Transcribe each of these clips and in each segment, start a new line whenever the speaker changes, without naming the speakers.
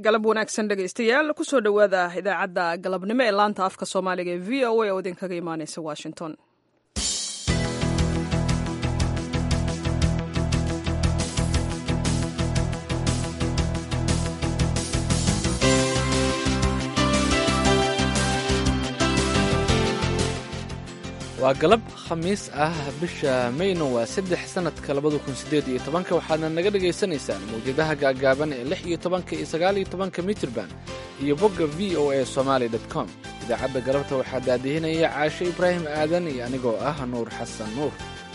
galab wanaagsan dhegaystayaal kusoo dhowaada idaacadda galabnimo ee laanta afka soomaaliga ee v o a oo idinkaga imaaneysa washington
waa galab khamiis ah bisha mayno waa saddex sannadka labada kun siddeed iyo tobanka waxaadna naga dhagaysanaysaan mawjadaha gaagaaban ee lix iyo tobanka iyo sagaal iyo tobanka mitirban iyo bogga v o a somaali dot com idaacadda galabta waxaa daadihinaya caashe ibraahim aadan iyo anigoo ah nuur xasan nuur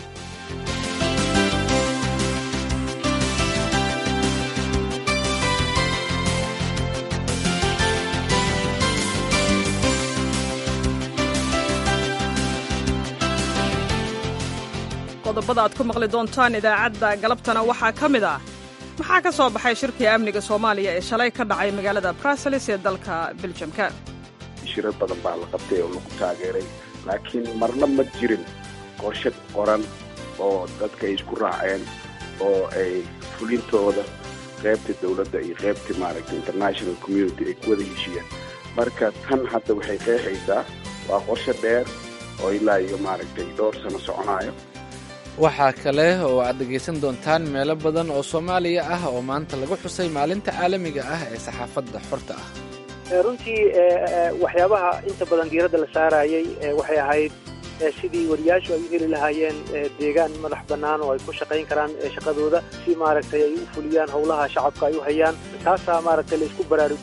qodobada aad ku maqli doontaan idaacadda galabtana waxaa ka mid ah maxaa ka soo baxay shirkii amniga soomaaliya ee shalay ka dhacay magaalada bruseles ee dalka beljamka
shirar badan baa la qabtay oo lagu taageeray laakiin marna ma jirin qorshe qoran oo dadka ay isku raaceen oo ay fulintooda qaybta dawladda iyo qaybta maaragtay international community ay ku wada heshiiyeen marka tan hadda waxay qeexaysaa waa qorshe dheer oo ilaa iyo maaragtay dhowr sano soconaayo
waxaa kale oo aad dhegaysan doontaan meelo badan oo soomaaliya ah oo maanta lagu xusay maalinta caalamiga ah ee saxaafadda xorta ah
runtii waxyaabaha inta badan diiradda la saarayay waxay ahayd sidii wariyaashu ay u heli lahaayeen deegaan madax bannaan oo ay ku shaqayn karaan shaqadooda si maaragtay ay u fuliyaan howlaha shacabka ay u hayaan taasaa maaragtay la isku baraarug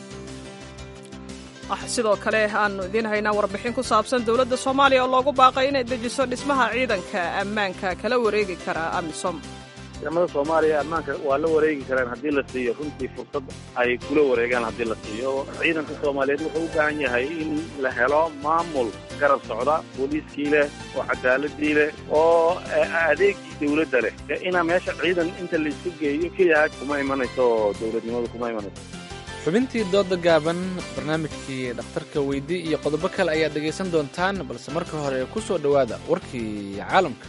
sidoo kale aanu idiin haynaa warbixin ku saabsan dowladda soomaaliya oo loogu baaqay inay dejiso dhismaha ciidanka ammaanka kala wareegi kara amisom
ciidamada soomaaliya ammaanka waa la wareegi karaan haddii la siiyo runtii fursad ay kula wareegaan haddii la siiyo ciidanka soomaaliyeed wuxuu u baahan yahay in la helo maamul garab socda booliiskii leh oo cadaaladii leh oo adeegii dawladda leh inaa meesha ciidan inta laisku geeyo keliya kuma imanayso dowladnimadu kuma imanayso
xubintii dooda gaaban barnaamijkii dhakhtarka weydi iyo qodobo kale ayaad dhegaysan doontaan balse marka hore ku soo dhowaada warkii caalamka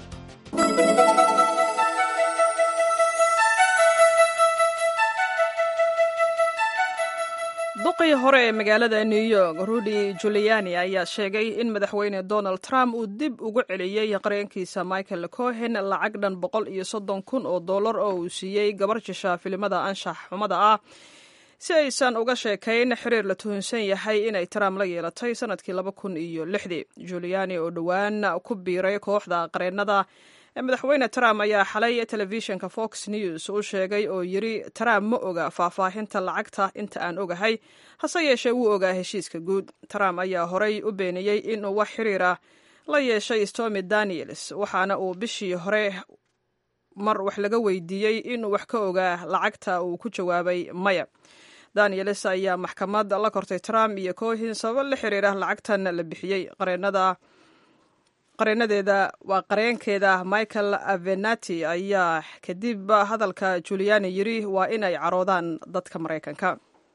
duqii hore ee magaalada new york rudy juliani ayaa sheegay in madaxweyne donald trump uu dib ugu celiyey qareenkiisa michael cohen lacag dhan boqol iyo soddon kun oo dollar oo uu siiyey gabar jisha filimada anshax xumada ah si aysan uga sheekayn xiriir la tuhunsan yahay inay trump la yeelatay sanadkii laba kun iyo lixdii juliani oo dhowaan ku biiray kooxda qareennada madaxweyne trump ayaa xalay telefishinka fox news u sheegay oo yiri trump ma oga faahfaahinta lacagta inta aan ogahay hase yeeshee wuu ogaa heshiiska guud trump ayaa horay u beeniyey inuu wax xiriir ah la yeeshay stormy daniels waxaana uu bishii hore mar wax laga weydiiyey inuu wax ka ogaa lacagta uu ku jawaabay maya danieles ayaa maxkamad la kortay trump iyo cohin sabab la xiriira lacagtan la bixiyey qareenada qareenadeeda waa qareenkeeda michael avenati ayaa kadib hadalka juliani yiri waa inay caroodaan dadka maraykanka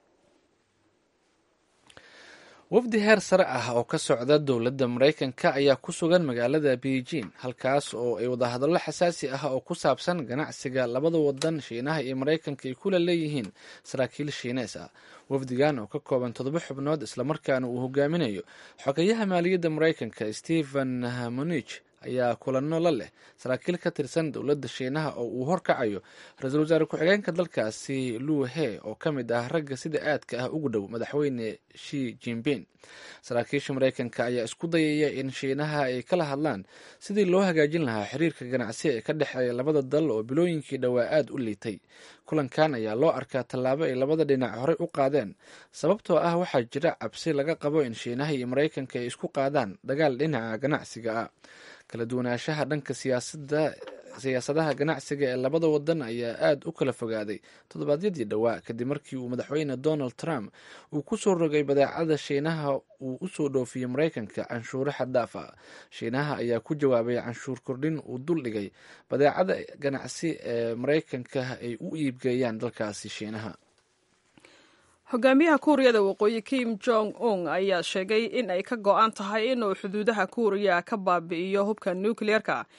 wafdi heer sare ah oo ka socda dowladda maraykanka ayaa ku sugan magaalada beijing halkaas oo ay wadahadallo xasaasi ah oo ku saabsan ganacsiga labada wadan shiinaha iyo maraykanka ay kula leeyihiin saraakiil shiinees ah wafdigan oo ka kooban toddoba xubnood islamarkaana uu hogaaminayo xogayaha maaliyadda maraykanka stephen hamonich ayaa kulanno la leh saraakiil ka tirsan dowladda shiinaha oo uu horkacayo ra-iisul wasaare ku-xigeenka dalkaasi luu he oo ka mid ah ragga sida aadka ah ugu dhow madaxweyne shi jinping saraakiisha maraykanka ayaa isku dayaya in shiinaha ay kala hadlaan sidii loo hagaajin lahaa xiriirka ganacsi ee ka dhexeeya labada dal oo bilooyinkii dhowaa aad u liitay kulankan ayaa loo arkaa tallaabo ay labada dhinac horey u qaadeen sababtoo ah waxaa jira cabsi laga qabo in shiinaha iyo maraykanka ay isku qaadaan dagaal dhinaca ganacsiga ah kala duwanaanshaha dhanka siyaasadda siyaasadaha ganacsiga ee labada wadan ayaa aad u kala fogaaday toddobaadyadii dhowaa kadib markii uu madaxweyne donald trump uu ku soo rogay badeecada shiinaha uu u soo dhoofiyey maraykanka canshuuro xaddaaf ah shiinaha ayaa ku jawaabay canshuur kordhin uu dul dhigay badeecada ganacsi ee maraykanka ay u iibgeeyaan dalkaasi shiinaha
hogaamiyaha kuuriyada waqooyi kim jong un ayaa sheegay in ay ka go-an tahay inuu xuduudaha kuuriya ka baabi'iyo hubka nukliyeerka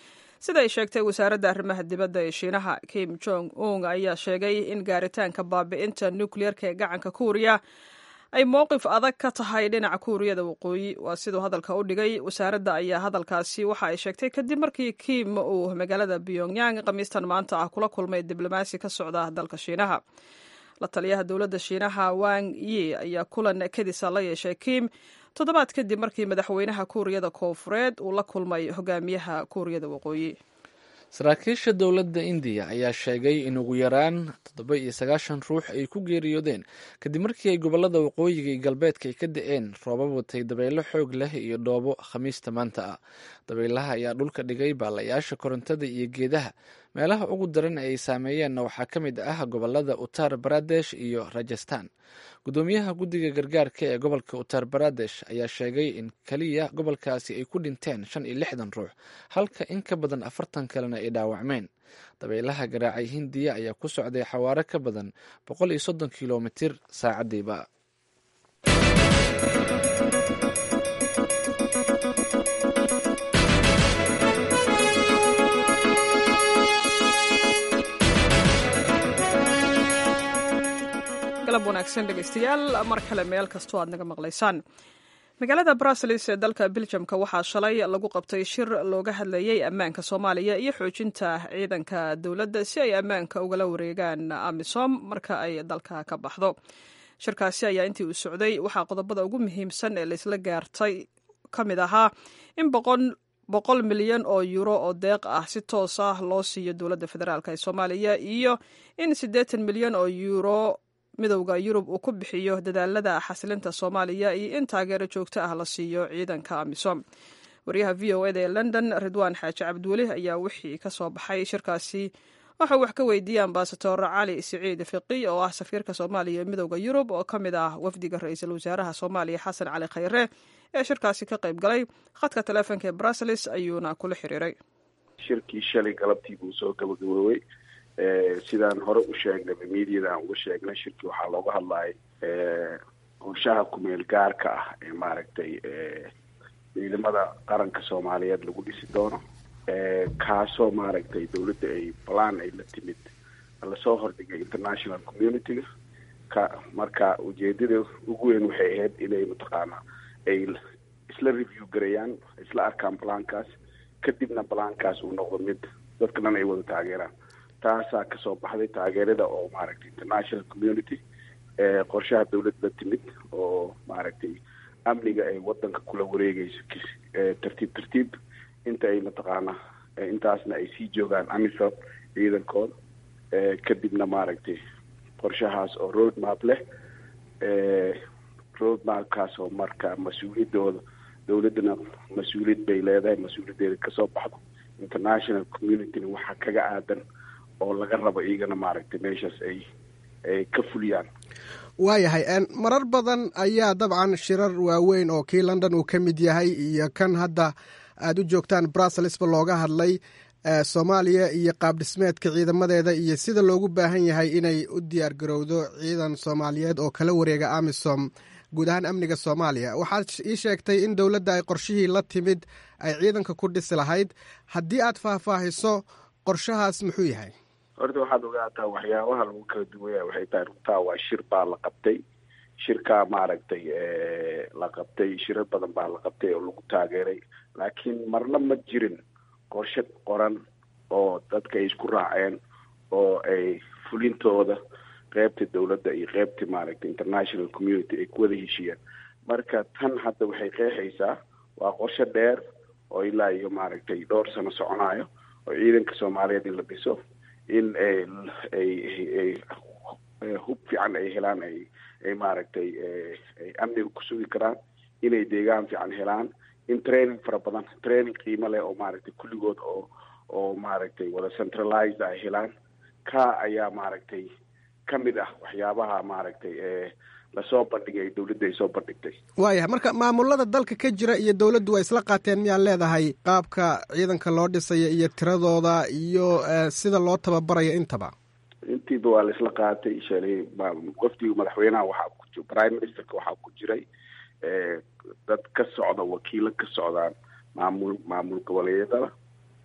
sida ay sheegtay wasaaradda arrimaha dibadda ee shiinaha kim jong un ayaa sheegay in gaaritaanka baabi'inta nukliyeerka ee gacanka kuuriya ay mowqif adag ka tahay dhinaca kuuriyada waqooyi waa siduu hadalka u dhigay wasaaradda ayaa hadalkaasi waxa ay sheegtay kadib markii kim uu magaalada pyongyang khamiistan maanta ah kula kulmay diblomaasi ka socda dalka shiinaha la taliyaha dowladda shiinaha wang yi ayaa kulan kadisa la yeeshay kim toddobaad kadib markii madaxweynaha kuuriyada koofureed uu la kulmay hogaamiyaha kuuriyada waqooyi
saraakiisha dowladda indiya ayaa sheegay in ugu yaraan toddoba iyo sagaashan ruux ay ku geeriyoodeen kadib markii ay gobolada waqooyiga iyo galbeedka ay ka da-een roobab watay dabaylo xoog leh iyo dhoobo khamiista maanta ah dabaylaha ayaa dhulka dhigay baalayaasha korontada iyo geedaha meelaha ugu daran ay saameeyeenna waxaa ka mid ah gobolada uttar baradesh iyo rajastan gudoomiyaha guddiga gargaarka ee gobolka uttar baradesh ayaa sheegay in keliya gobolkaasi ay ku dhinteen shan iyo lixdan ruux halka in ka badan afartan kalena ay dhaawacmeen dabaylaha garaacay hindiya ayaa ku socday xawaaro ka badan boqol iyo soddon kilomitir saacadiiba
galab wanaagsan dhegeystayaal mar kale meel kastoo aad naga maqlaysaan magaalada bruseles ee dalka beljamka waxaa shalay lagu qabtay shir looga hadlayay ammaanka soomaaliya iyo xoojinta ciidanka dowladda si ay ammaanka ugala wareegaan amisom marka ay dalka ka baxdo shirkaasi ayaa intii uu socday waxaa qodobada ugu muhiimsan ee laysla gaartay ka mid ahaa in boqol milyan oo yuuro oo deeq ah si toos ah loo siiyo dowladda federaalk ee soomaaliya iyo in siddeetan milyan oo yuuro midowda yurub uu ku bixiyo dadaalada xasilinta soomaaliya iyo in taageero joogto ah la siiyo ciidanka amisom wariyaha v o eda ee london ridwaan xaaji cabdiweli ayaa wixii ka soo baxay shirkaasi waxau wax ka weydiiyey ambasador cali siciid fiqi oo ah safiirka soomaaliya ee midowda yurub oo ka mid ah wafdiga ra-iisul wasaaraha soomaaliya xasan cali khayre ee shirkaasi ka qayb galay khadka taleefonka ee bruseles ayuuna kula xiriiray
shirkii shalay galabtii buu soo gabagaboobay sidaan hore u sheegnay mediada aan uga sheegnay shirkii waxaa looga hadlayay qorshaha kumeel gaarka ah ee maaragtay ciidamada qaranka soomaaliyeed lagu dhisi doono kaasoo maaragtay dawladda ay balan ay la timid lasoo hordhigay international community-ga ka marka ujeedada ugu weyn waxay ahayd inay mataqaana ay isla review gareeyaan isla arkaan balankaas kadibna balankaas uu noqdo mid dadka dhan ay wada taageeraan taasaa kasoo baxday taageerada oo maaragtay international community qorshaha dawlad la timid oo maaragtay amniga ay wadanka kula wareegeyso tartiib tartiib inta ay mataqaana intaasna ay sii joogaan amisom ciidankooda kadibna maaragtay qorshahaas oo road map leh road mapkaas oo marka mas-uuliyadooda dawladdana mas-uuliyad bay leedahay mas-uuliyaddeeda kasoo baxdo international communityna waxaa kaga aadan oo laga rabo iyagana maaragtay meeshaas ay ay ka fuliyaan
waayahay marar badan ayaa dabcan shirar waaweyn oo kii london uu ka mid yahay iyo kan hadda aada u joogtaan brusselsba looga hadlay soomaaliya iyo qaab dhismeedka ciidamadeeda iyo sida loogu baahan yahay inay u diyaar garowdo ciidan soomaaliyeed oo kala wareega amisom guud ahaan amniga soomaaliya waxaad ii sheegtay in dowladda ay qorshihii la timid ay ciidanka ku dhisi lahayd haddii aad faahfaahiso qorshahaas muxuu yahay
horta waxaad ogaataa waxyaabaha lagu kala duwaya waxay tahay runtaa waa shir baa la qabtay shirkaa maaragtay la qabtay shirar badan baa la qabtay oo lagu taageeray laakiin marna ma jirin qorshe qoran oo dadka ay isku raaceen oo ay fulintooda qeybta dawladda iyo qeybta maaragtay international community ay ku wada heshiiyeen marka tan hadda waxay qeexaysaa waa qorshe dheer oo ilaa iyo maaragtay dhowr sano soconayo oo ciidanka soomaaliyeed in la dhiso in ay hub fiican ay helaan ay ay maaragtay ay amniga ku sugi karaan inay deegaan fiican helaan in training fara badan training qiimo leh oo maaragtay kulligood oo oo maaragtay wada centralized ay helaan ka ayaa maaragtay ka mid ah waxyaabaha maaragtay lasoo bandhigay dawladda ay soo bandhigtay
waayahay marka maamulada dalka ka jira iyo dowladdu waa isla qaateen miyaad leedahay qaabka ciidanka loo dhisaya iyo tiradooda iyo sida loo tababarayo intaba
intiiba waa la isla qaatay shalay wafdiga madaxweynaha waxaa ku prime ministerka waxaa ku jiray dad ka socda wakiilo ka socdaan maamul maamul goboleedyada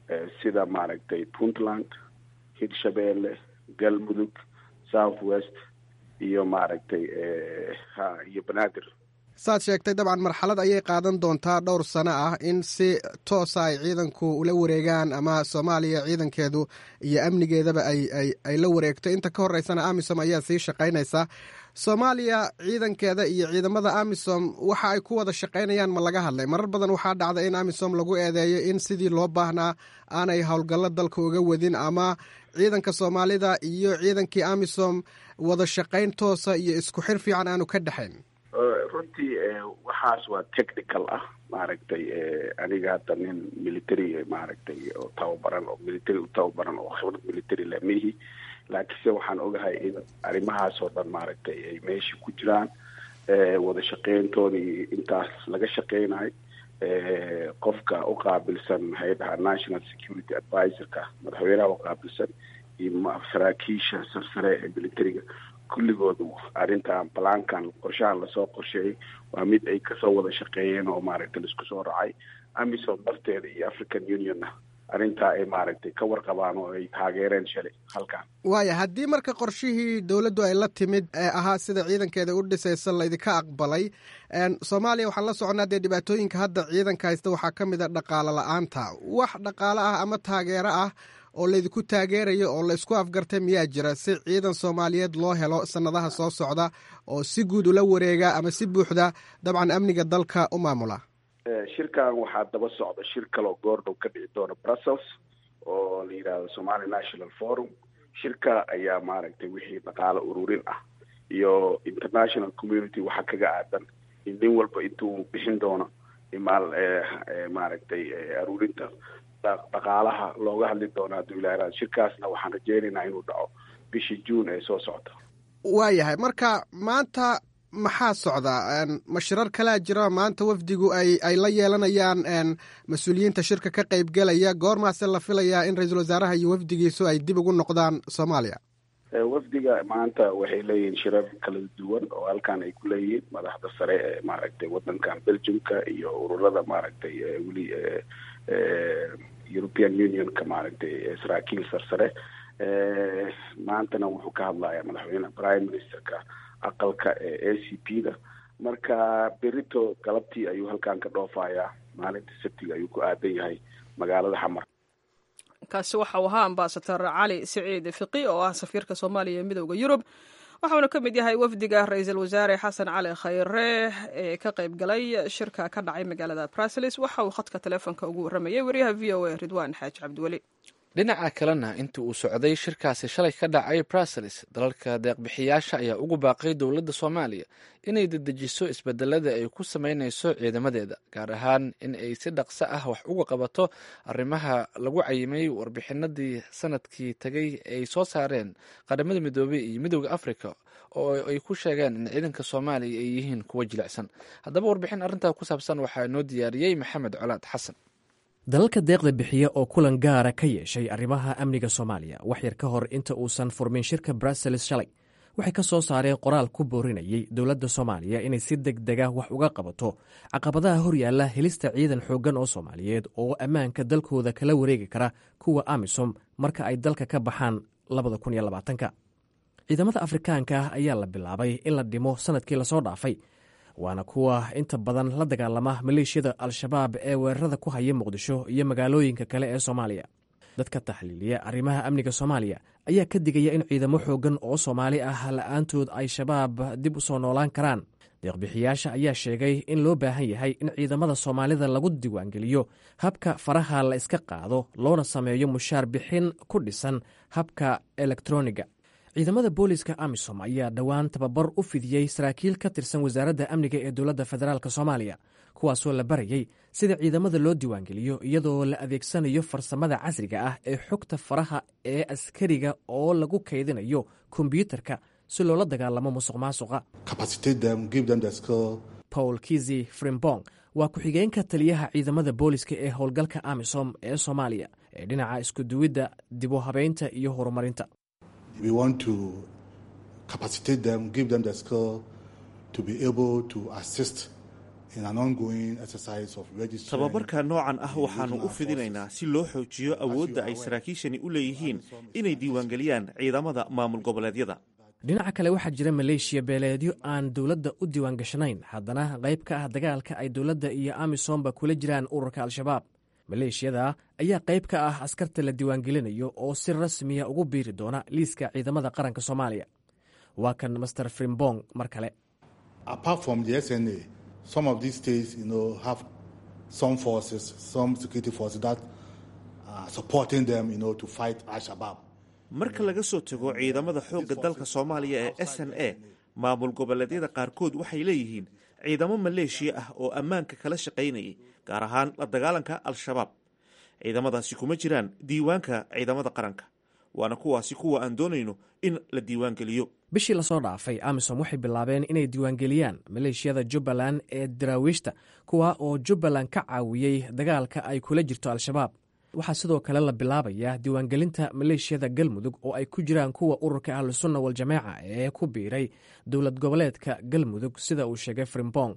sida maaragtay puntland hirshabeelle galmudug south west iyo maaragtay ha iyo banaadir
saad sheegtay dabcan marxalad ayay qaadan doontaa dhowr sano ah in si toosa ay ciidanku ula wareegaan ama soomaaliya ciidankeedu iyo amnigeedaba ay ay ay la wareegto inta ka horeysana amisom ayaa sii shaqaynaysa soomaaliya ciidankeeda iyo ciidamada amisom waxa ay ku wada shaqaynayaan ma laga hadlay marar badan waxaa dhacda in amisom lagu eedeeyo in sidii loo baahnaa aanay howlgallo dalka uga wadin ama ciidanka soomaalida iyo ciidankii amisom wada shaqayn toosa iyo isku xir fiican aanu ka dhexayn
runtii waxaas waa technical ah maaragtay aniga hadda nin military maaragtay oo tababaran oo military u tababaran oo khibrad military leh mihi laakiinse waxaan ogahay in arrimahaas oo dhan maaragtay ay meesha ku jiraan wada shaqeyntooda iyo intaas laga shaqeynayo qofka u qaabilsan maxay dhahaa national security advisorka madaxweynaha u qaabilsan iyo saraakiisha sarsare ee militariga kulligoodu arrintan balaankan qorshahan lasoo qorsheeyay waa mid ay kasoo wada shaqeeyeen oo maaragtay laisku soo racay amisom darteeda iyo african unionna arrintaa ay maaragtay ka warqabaan oo ay taageereen shalay halkan
waaya haddii marka qorshihii dowladdu ay la timid ee ahaa sida ciidankeeda u dhisaysa laydinka aqbalay soomaaliya waxaan la soconaa dee dhibaatooyinka hadda ciidanka haysta waxaa ka mid a dhaqaalo la-aanta wax dhaqaalo ah ama taageero ah oo laydinku taageerayo oo laysku afgartay miyaa jira si ciidan soomaaliyeed loo helo sanadaha soo socda oo si guud ula wareega ama si buuxda dabcan amniga dalka u maamula
shirkan waxaa daba socda shir kaloo goordhow ka dhici doona brussels oo la yidhaahdo somali national forum shirka ayaa maaragtay wixii dhaqaalo ururin ah iyo international community waxaa kaga aadan in nin walba intuu bixin doono imaal maaragtay aruurinta dhaqaalaha looga hadli doono hadduu ilaa shirkaasna waxaan rajeynaynaa inuu dhaco bishii juun ee soo socota
waayahay marka maanta maxaa socda ma shirar kalaa jira maanta wafdigu ay ay la yeelanayaan mas-uuliyiinta shirka ka qaybgelaya goormaase la filayaa in ra-iisul wasaaraha iyo wafdigiisu ay dib ugu noqdaan soomaaliya
wafdiga maanta waxay leeyihiin shirar kala duwan oo halkan ay ku leeyihiin madaxda sare ee maaragtay wadankan belgiumka iyo ururada maaragtay weli european unionka maaragtay saraakiil sarsare maantana wuxuu ka hadlayaa madaxweyne prime ministerka aqalka ee a c p da marka berito galabtii ayuu halkan ka dhoofayaa maalinta sabtiga ayuu ku aadan yahay magaalada xamar
kaasi waxau ahaa ambasador cali siciid fiqi oo ah safiirka soomaaliya ee midooda yurub waxauna ka mid yahay wafdiga ra-iisul wasaare xasan cali khayre ee ka qayb galay shirka ka dhacay magaalada bruseles waxa uu khadka teleefonka ugu warramayay wariyaha v o a ridwaan xaaji cabdiweli
dhinaca kalena intii uu socday shirkaasi shalay ka dhacay bruseles dalalka deeqbixiyaasha ayaa ugu baaqay dowladda soomaaliya inay dedejiso isbedelada ay ku sameynayso ciidamadeeda gaar ahaan in ay si dhaqso ah wax uga qabato arrimaha lagu cayimay warbixinadii sanadkii tagay ay soo saareen qaramada midoobey iyo midooda africa oo ay ku sheegeen in ciidanka soomaaliya ay yihiin kuwa jilicsan haddaba warbixin arrintaa ku saabsan waxaa noo diyaariyey maxamed colaad xasan
dalalka deeqda bixiya oo kulan gaara ka yeeshay arrimaha amniga soomaaliya wax yar ka hor inta uusan furmin shirka bruseles shalay waxay ka soo saareen qoraal ku boorinayay dowladda soomaaliya inay si deg dega wax uga qabato caqabadaha horyaalla helista ciidan xooggan oo soomaaliyeed oo ammaanka dalkooda kala wareegi kara kuwa amisom marka ay dalka ka baxaan labadakuniyolabaatanka ciidamada afrikaanka ah ayaa la bilaabay in la dhimo sanadkii lasoo dhaafay waana kuwa inta badan la dagaalama maleeshiyada al-shabaab ee weerarada ku haya muqdisho iyo magaalooyinka kale ee soomaaliya dadka taxliiliya arrimaha amniga soomaaliya ayaa ka digaya in ciidamo xooggan oo soomaali ah la-aantood ay shabaab dib u soo noolaan karaan deeqbixiyaasha ayaa sheegay in loo baahan yahay in ciidamada soomaalida lagu diiwaangeliyo habka faraha la iska qaado loona sameeyo mushaar bixin ku dhisan habka elektroniga ciidamada booliska amisom ayaa dhowaan tababar u fidiyey saraakiil ka tirsan wasaaradda amniga ee dowladda federaalk soomaaliya kuwaasoo la barayey sida ciidamada loo diiwaangeliyo iyadoo la adeegsanayo farsamada casriga ah ee xogta faraha ee askariga oo lagu kaydinayo kombyuutarka si loola dagaalamo musuq maasuqa paul kizi frimbong waa ku-xigeenka taliyaha ciidamada booliska ee howlgalka amisom ee soomaaliya ee dhinaca iskuduwidda dibu habeynta iyo horumarinta
we want to capacitate them, give them the skill to be able to assist tababarka noocan ah waxaannu u fidinaynaa si loo xoojiyo awoodda ay saraakiishani u leeyihiin inay diiwaangeliyaan ciidamada maamul goboleedyada
dhinaca kale waxaa jira maleeshiya beeleedyo aan dowladda u diiwaangashanayn haddana qayb ka ah dagaalka ay dowladda iyo amisomba kula jiraan ururka al-shabaab maleeshiyada ayaa qayb ka ah askarta la diiwaangelinayo oo si rasmiya ugu biiri doona liiska ciidamada qaranka soomaaliya waa kan master frimbong mar kale
marka laga soo tago ciidamada xoogga dalka soomaaliya ee s n a maamul goboleedyada qaarkood waxay leeyihiin ciidamo maleeshiya ah oo ammaanka kala shaqaynayay gaar ahaan la dagaalanka al-shabaab ciidamadaasi kuma jiraan diiwaanka ciidamada qaranka waana kuwaasi kuwa aan doonayno in la diiwaangeliyo
bishii lasoo dhaafay amisom waxay bilaabeen inay diiwaangeliyaan maleeshiyada jubbaland ee daraawiishta kuwa oo jubbaland ka caawiyey dagaalka ay kula jirto al-shabaab waxaa sidoo kale la bilaabayaa diiwaangelinta maleeshiyada galmudug oo ay ku jiraan kuwa ururka ahlusunna waljamaaca ee ku biiray dowlad goboleedka galmudug sida uu sheegay frimbong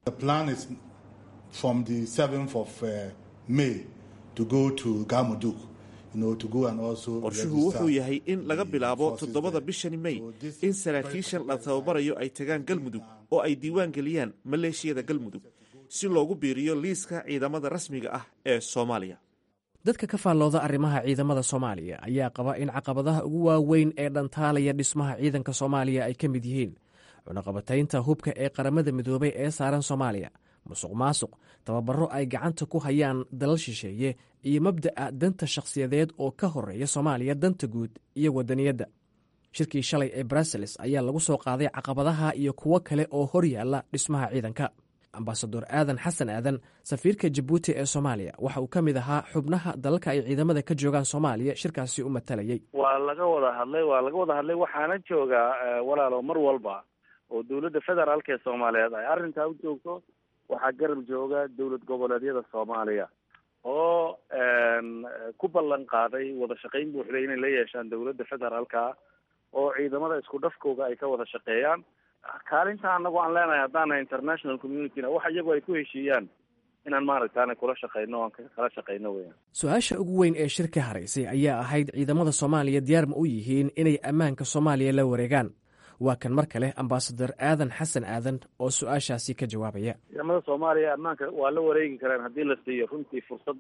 qorshuhu wuxuu yahay in laga bilaabo toddobada bishani mey in saraakiishan la tababarayo ay tagaan galmudug oo ay diiwaan geliyaan maleeshiyada galmudug si loogu biiriyo liiska ciidamada rasmiga ah ee soomaaliya
dadka ka faallooda arrimaha ciidamada soomaaliya ayaa qaba in caqabadaha ugu waaweyn ee dhantaalaya dhismaha ciidanka soomaaliya ay ka mid yihiin cunaqabataynta hubka ee qaramada midoobay ee saaran soomaaliya musuq maasuq tababaro ay gacanta ku hayaan dalal shisheeye iyo mabda'a danta shakhsiyadeed oo ka horeeya soomaaliya danta guud iyo wadaniyadda shirkii shalay ee bruseles ayaa lagu soo qaaday caqabadaha iyo kuwo kale oo hor yaalla dhismaha ciidanka ambasador aadan xasan aadan safiirka jabuuti ee soomaaliya waxa uu ka mid ahaa xubnaha dalalka ay ciidamada ka joogaan soomaaliya shirkaasi u matalayay
waa laga wada hadlay waa laga wada hadlay waxaana joogaa walaalo mar walba oo dowladda federaalk ee soomaaliyeed ay arrintaa u joogto waxaa garab jooga dowlad goboleedyada soomaaliya oo ku ballan qaaday wada shaqayn buuxda inay la yeeshaan dowladda federaalka oo ciidamada isku dhafkooga ay ka wada shaqeeyaan kaalinta anagu aan leenahay haddaana international communityna wax iyagu ay ku heshiiyaan inaan maaragtaana kula shaqeyno o aan kala shaqeyno weyaan
su-aasha ugu weyn ee shirka haraysay ayaa ahayd ciidamada soomaaliya diyaar ma u yihiin inay ammaanka soomaaliya la wareegaan waa kan mar kale ambasador aadan xasan aadan oo su-aashaasi ka jawaabaya
ciidamada soomaaliya ammaanka waa la wareegi karaan haddii la siiyo runtii fursad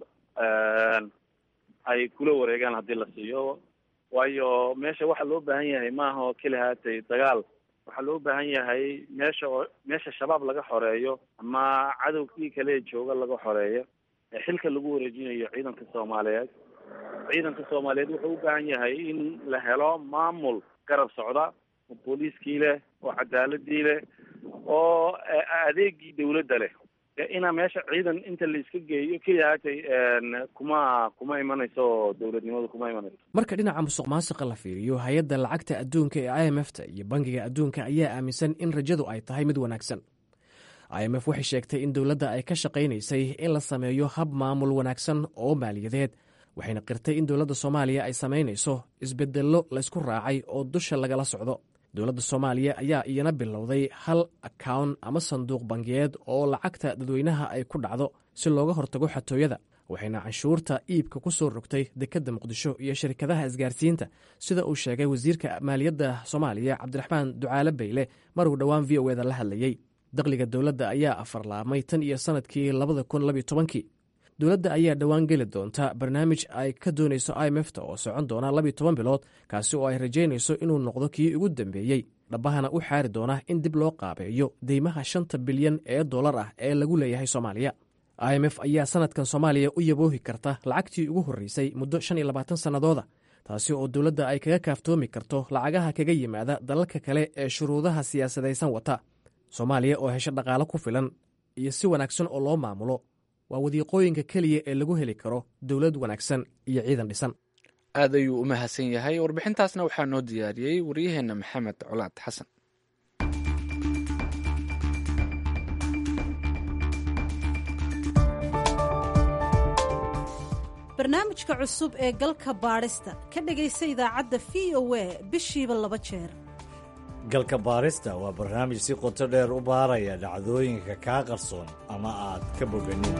ay kula wareegaan haddii la siiyo waayo meesha waxa loo baahan yahay maaha oo keli haatay dagaal waxaa loo baahan yahay meesha oo meesha shabaab laga xoreeyo ama cadowkii kale jooga laga xoreeyo ee xilka lagu wareejinayo ciidanka soomaaliyeed ciidanka soomaaliyeed wuxuu u baahan yahay in la helo maamul garab socda oo booliiskii leh oo cadaaladii leh oo adeegii dawladda leh inaa meesha ciidan inta la iska geeyo keliya haatay kuma kuma imanayso dowladnimadu kuma imanayso
marka dhinaca musuq maasiqa la fiiriyo hay-adda lacagta adduunka ee i m f ta iyo bangiga adduunka ayaa aaminsan in rajadu ay tahay mid wanaagsan i m f waxay sheegtay in dowladda ay ka shaqaynaysay in la sameeyo hab maamul wanaagsan oo maaliyadeed waxayna qirtay in dowladda soomaaliya ay samaynayso isbedello laysku raacay oo dusha lagala socdo dowladda soomaaliya ayaa iyana bilowday hal akawn ama sanduuq bangiyeed oo lacagta dadweynaha ay ku dhacdo si looga hortago xatooyada waxayna canshuurta iibka ku soo rogtay dekedda muqdisho iyo shirkadaha isgaarsiinta sida uu sheegay wasiirka maaliyadda soomaaliya cabdiraxmaan ducaale bayle maruu dhowaan v o eda la hadlayey dakhliga dowladda ayaa afarlaabmay tan iyo sannadkii labada kun labiyo tobankii dowladda ayaa dhowaan geli doonta barnaamij ay ka doonayso i m f ta oo socon doona labiyo toban bilood kaasi oo ay rajaynayso inuu noqdo kii ugu dambeeyey dhabbahana u xaari doona in dib loo qaabeeyo deymaha shanta bilyan ee dollar ah ee lagu leeyahay soomaaliya i m f ayaa sanadkan soomaaliya u yaboohi karta lacagtii ugu horreysay muddo shan iyo labaatan sannadooda taasi oo dowladda ay kaga kaaftoomi karto lacagaha kaga yimaada dalalka kale ee shuruudaha siyaasadaysan wata soomaaliya oo hesho dhaqaalo ku filan iyo si wanaagsan oo loo maamulo waa wadiiqooyinka keliya ee lagu heli karo dowlad wanaagsan iyo ciidan dhisan
aad ayuu u mahadsan yahay warbixintaasna waxaa noo diyaariyey waryaheenna maxamed colaad xasan
barnaamijka cusub ee galka baadhista ka dhegaysa idaacadda v o a bishiiba laba jeer galka baarista waa barnaamij si qoto dheer u baaraya dhacdooyinka kaa qarsoon ama aad ka boganin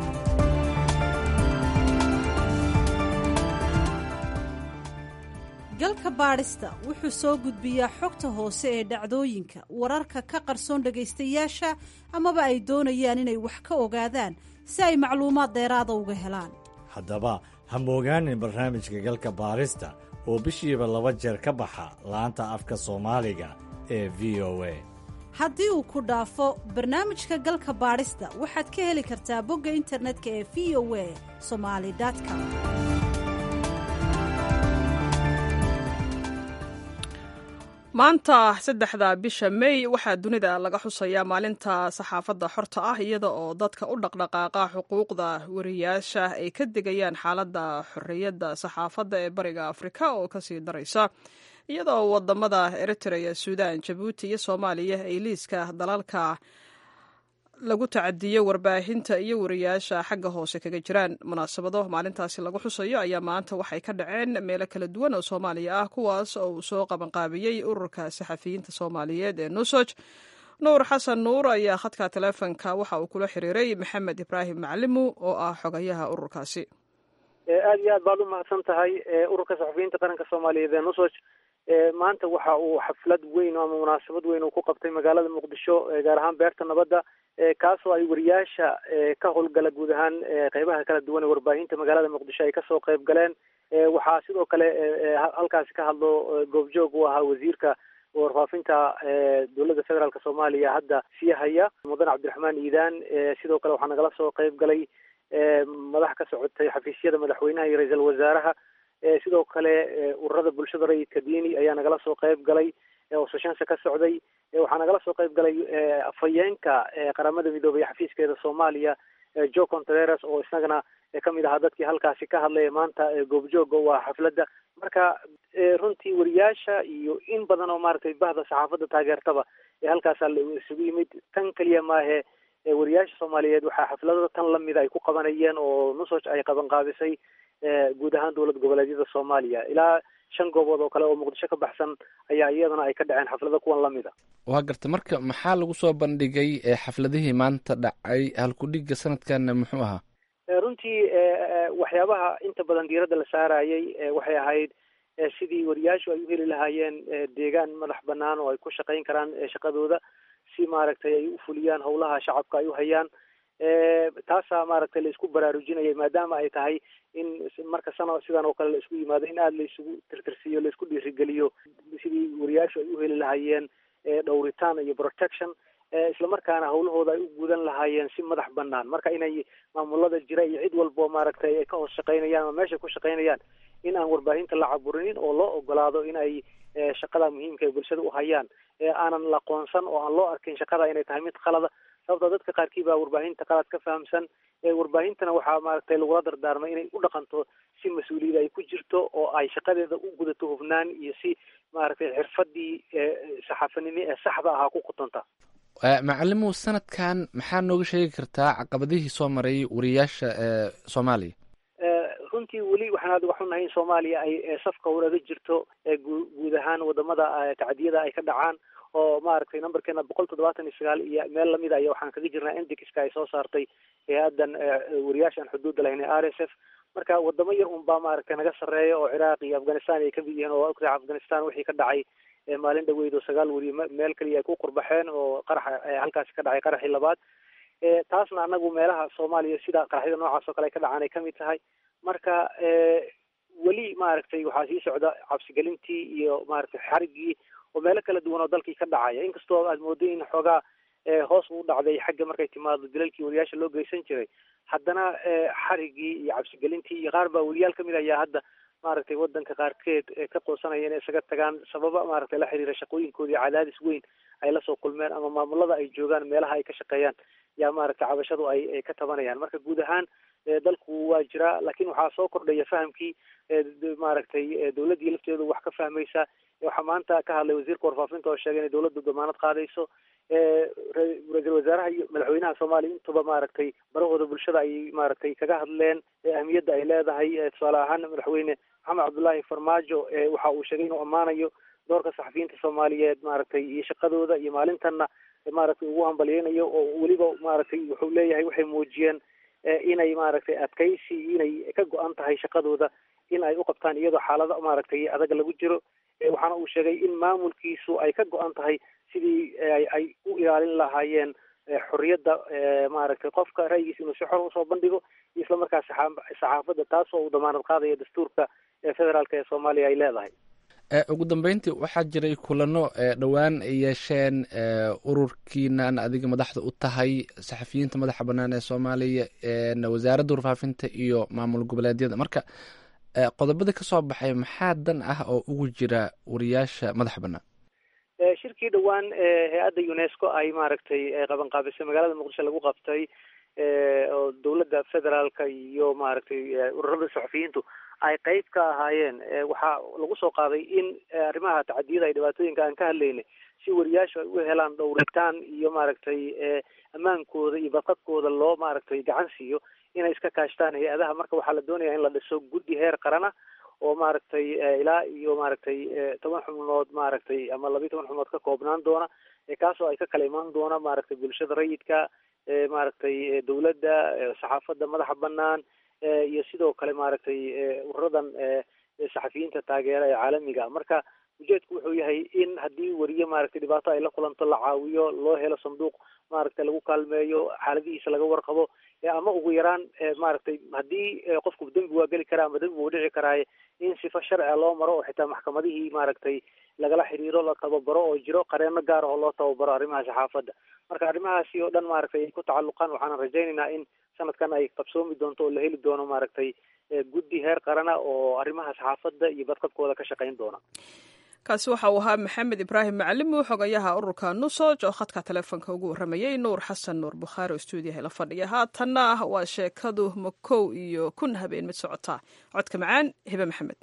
galka baadhista wuxuu soo gudbiyaa xogta hoose ee dhacdooyinka wararka ka qarsoon dhagaystayaasha amaba ay doonayaan inay wax ka ogaadaan si ay macluumaad dheeraada uga helaan
haddaba ha moogaanin barnaamijka galka baarista oo bishiiba laba jeer ka baxa laanta afka soomaaliga ee v o a
haddii uu ku dhaafo barnaamijka galka baadhista waxaad ka heli kartaa bogga internetka ee v o a somali com
maanta saddexda bisha may waxaa dunida laga xusayaa maalinta saxaafadda xorta ah iyada oo dadka u dhaqdhaqaaqa xuquuqda wariyaasha ay ka degayaan xaaladda xorriyadda saxaafadda ee bariga afrika oo kasii daraysa iyada oo wadamada eritrea suudan jabuuti iyo soomaaliya ay liiska dalalka lagu tacadiyo warbaahinta iyo wariyaasha xagga hoose kaga jiraan munaasabado maalintaasi lagu xusayo ayaa maanta waxay ka dhaceen meelo kala duwan oo soomaaliya ah kuwaas oo uu soo qabanqaabiyey ururka saxafiyiinta soomaaliyeed ee nusoj nuur xasan nuur ayaa khadka taleefonka waxa uu kula xiriiray maxamed ibraahim macalimu oo ah xogayaha ururkaasi
aada iyo aad baad u mahadsan tahay ururka saxafiyiinta qaranka soomaaliyeed ee nusoj maanta waxa uu xaflad weyn ama munaasabad weyn uu ku qabtay magaalada muqdisho gaar ahaan beerta nabadda kaasoo ay wariyaasha ka howlgala guud ahaan qeybaha kala duwan ee warbaahinta magaalada muqdisho ay kasoo qeyb galeen waxaa sidoo kale halkaasi ka hadlo goobjoog u ahaa wasiirka warfaafinta dowladda federaalk soomaaliya hadda sii haya mudan cabdiraxmaan iidaan sidoo kale waxaa nagala soo qeyb galay madax ka socotay xafiisyada madaxweynaha iyo ra-iisul wasaaraha sidoo kale ururada bulshada rayidka diini ayaa nagala soo qeyb galay oo soshansa ka socday waxaa nagala soo qeyb galay afhayeenka qaramada midoobay xafiiskeeda soomaaliya jo contreras oo isagana kamid ahaa dadkii halkaasi ka hadlaya maanta goobjooga u ah xafladda marka runtii wariyaasha iyo in badan oo maaragtay bahda saxaafadda taageertaba ee halkaasa la isugu yimid tan keliya maahe wariyaasha soomaaliyeed waxaa xafladada tan lamida ay ku qabanayeen oo nusoj ay qabanqaabisay guud ahaan dowlad goboleedyada soomaaliya ilaa shan goobood oo kale oo muqdisho ka baxsan ayaa iyadana ay ka dhaceen xaflado kuwan lamid a
waa garta marka maxaa lagu soo bandhigay xafladihii maanta dhacay halkudhiga sanadkan muxuu ahaa
runtii waxyaabaha inta badan diiradda la saarayay waxay ahayd sidii wariyaashu ay u heli lahaayeen deegaan madax banaan oo ay ku shaqayn karaan shaqadooda si maaragtay ay u fuliyaan howlaha shacabka ay u hayaan taasaa maaragtay la isku baraarujinayay maadaama ay tahay in marka sana sidan oo kale la isku yimaado in aada la isugu tirtirsiiyo la isku dhiirigeliyo sidii wariyaashu ay u heli lahaayeen dhowritaan iyo protection islamarkaana hawlahooda ay u gudan lahaayeen si madax banaan marka inay maamulada jira iyo cid walbo maaragtay ay ka hoos shaqaynayaan ama meesha ku shaqaynayaan in aan warbaahinta la caburinin oo loo ogolaado in ay shaqada muhiimka ee bulshada u hayaan aanan la qoonsan oo aan loo arkin shaqada inay tahay mid qalada sababtoo dadka qaarkii baa warbaahinta qalad ka fahamsan warbaahintana waxaa maaragtay lagula dardaarmay inay u dhaqanto si mas-uuliyada ay ku jirto oo ay shaqadeeda u gudato hufnaan iyo si maaragtay xirfadii saxaafanimo ee saxda ahaa ku qutonta
macalimu sanadkan maxaa nooga sheegi kartaa caqabadihii soo maray wariyaasha ee soomaaliya
runtii weli waxaan aad uga xunnahay in soomaaliya ay safka waraga jirto guud ahaan wadamada tacdiyada ay ka dhacaan oo maaragtay numberkeena boqol toddobaatan iyo sagaal iyo meel lamid aya waxaan kaga jirnaa indixka ay soo saartay hay-adan wariyaasha aan xuduudda lahayn ee r s f marka wadamo yar un baa maaragtay naga sarreeya oo ciraaq iyo afghanistan ay kamid yihiin oo ogtahay afghanistan wixii ka dhacay maalin dhaweyd oo sagaal weriye meel kaliya ay ku qurbaxeen oo qaraxa halkaasi ka dhacay qaraxii labaad taasna anagu meelaha soomaaliya sida qaraxyada noocaas oo kale ay ka dhacaan ay kamid tahay marka weli maaragtay waxaa sii socda cabsigelintii iyo maaragtay xarigii oo meelo kala duwan oo dalkii ka dhacaya inkastoo aad mooday in xoogaa hoos uu dhacday xagga markay timaado dilalkii wariyaasha loo geysan jiray haddana xarigii iyo cabsigelintii iyo qaar baa weriyaal kamid ayaa hadda maaragtay wadanka qaarkeed ka qoosanaya inay isaga tagaan sababa maaragtay la xiriira shaqooyinkoodii cadaadis weyn ay lasoo kulmeen ama maamulada ay joogaan meelaha ay ka shaqeeyaan yaa maaragtay cabashadu ay ka tabanayaan marka guud ahaan dalku waa jiraa laakiin waxaa soo kordhaya fahamkii maaragtay dawladdii lafteedu wax ka fahmaysa waxaa maanta ka hadlay wasiirka warfaafinta oo sheegay inay dawladdu damaanad qaadayso ra-iisul wasaaraha iyo madaxweynaha soomaaliya intuba maaragtay barahooda bulshada ay maaragtay kaga hadleen ahmiyadda ay leedahay tusaale ahaan madaxweyne maxamed cabdullaahi farmaajo waxa uu sheegay inuu ammaanayo doorka saxafiyiinta soomaaliyeed maaragtay iyo shaqadooda iyo maalintanna maaragtay ugu hambalyeynayo oo weliba maaragtay wuxuu leeyahay waxay muujiyeen inay maaragtay adkaysi inay ka go-an tahay shaqadooda in ay u qabtaan iyadoo xaalado maaragtay adag lagu jiro waxaana uu sheegay in maamulkiisu ay ka go-an tahay sidii ay u ilaalin lahaayeen xorriyadda maaragtay qofka ra'yigiisa inuu si xor usoo bandhigo iyo isla markaas saxaafadda taasoo uu damaanad qaadaya dastuurka federaalk ee soomaaliya ay leedahay
ugu dambeyntii waxaa jiray kulano dhowaan ay yeesheen ururkiinan adiga madaxda u tahay saxafiyiinta madaxa banaan ee soomaaliya wasaaradda warfaafinta iyo maamul goboleedyada marka qodobada kasoo baxay maxaa dan ah oo ugu jira wariyaasha madaxa banaan
shirkii dhowaan hay-adda unesco ay maaragtay qabanqaabisay magaalada muqdisho lagu qabtay oo dowladda federaalka iyo maaragtay ururada saxafiyiintu ay qeyb ka ahaayeen waxaa lagu soo qaaday in arrimaha tacadiyada ay dhibaatooyinka aan ka hadlaynay si wariyaashu ay u helaan dhowritaan iyo maaragtay ammaankooda iyo badqadkooda loo maaragtay gacan siiyo inay iska kaashtaan hay-adaha marka waxaa la doonaya in la dhiso guddi heer qarana oo maaragtay ilaa iyo maaragtay toban xubnood maaragtay ama labiyi toban xubnood ka koobnaan doona kaasoo ay ka kala imaan doona maaragtay bulshada rayidka maaragtay dowladda saxaafadda madaxa banaan iyo sidoo kale maaragtay ururadan saxafiyiinta taageera ee caalamiga marka ujeedku wuxuu yahay in haddii weriye maaragtay dhibaato ay la kulanto la caawiyo loo helo sanduuq maaragtay lagu kaalmeeyo xaaladihiisa laga warqabo ama ugu yaraan maaragtay haddii qofku dembi waa geli karaa ama dembi wuu dhici karaaye in sifa sharciga loo maro oo xitaa maxkamadihii maaragtay lagala xiriiro la tababaro oo jiro qareeno gaar ah oo loo tababaro arrimaha saxaafadda marka arrimahaasi oo dhan maaragtay ay ku tacalluqaan waxaanan rajaynaynaa in sanadkan ay qabsoomi doonto oo la heli doono maaragtay guddi heer qarana oo arrimaha saxaafadda iyo badqabkooda ka shaqayn doona
kaasi waxa uu ahaa maxamed ibraahim macalimu xogayaha ururka nusoj oo khadka taleefonka ugu warramayey nuur xasan nuur bukhaari oo stuudiyaha la fadhiya haatanna waa sheekadu makow iyo kun habeen mid socotaa codka macaan hibe maxamed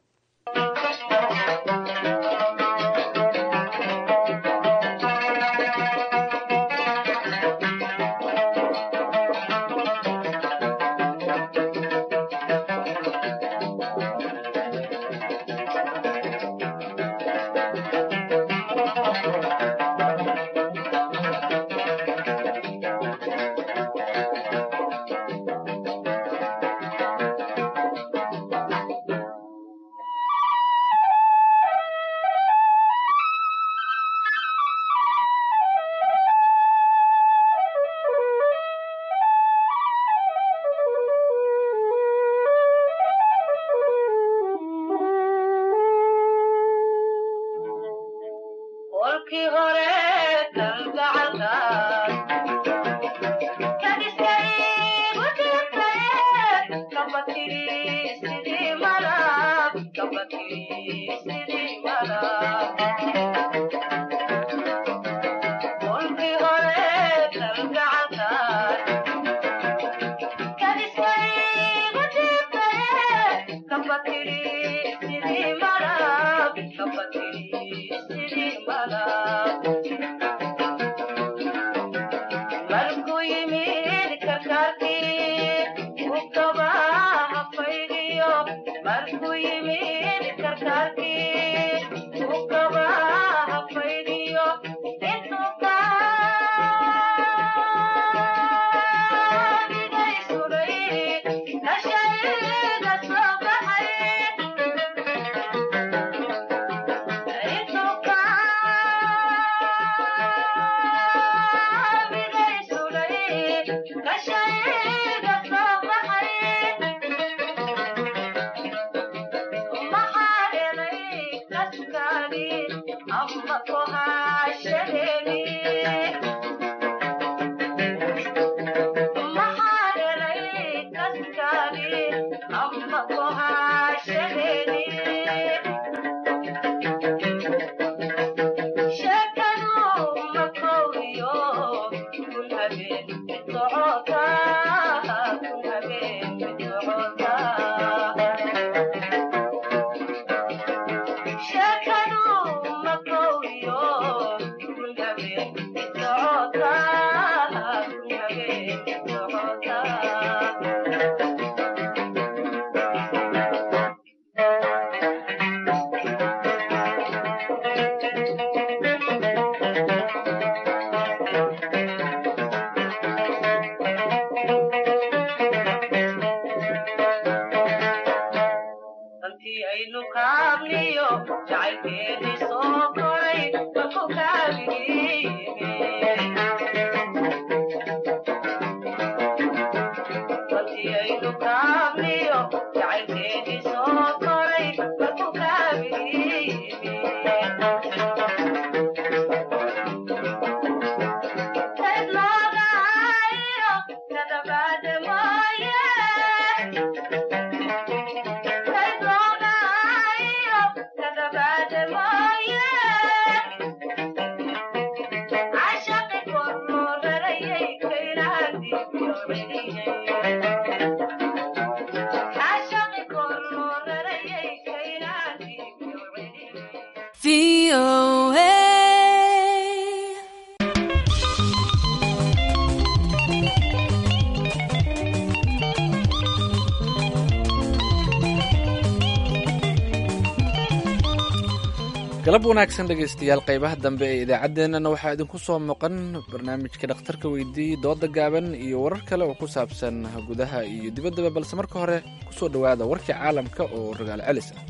galab wanaagsan dhegaystayaal qaybaha dambe ee idaacaddeenana waxaa idinku soo maqan barnaamijka dhakhtarka weydiiyey dooda gaaban iyo warar kale oo ku saabsan gudaha iyo dibaddaba balse marka hore kusoo dhowaada warkii caalamka oo ragaal celis ah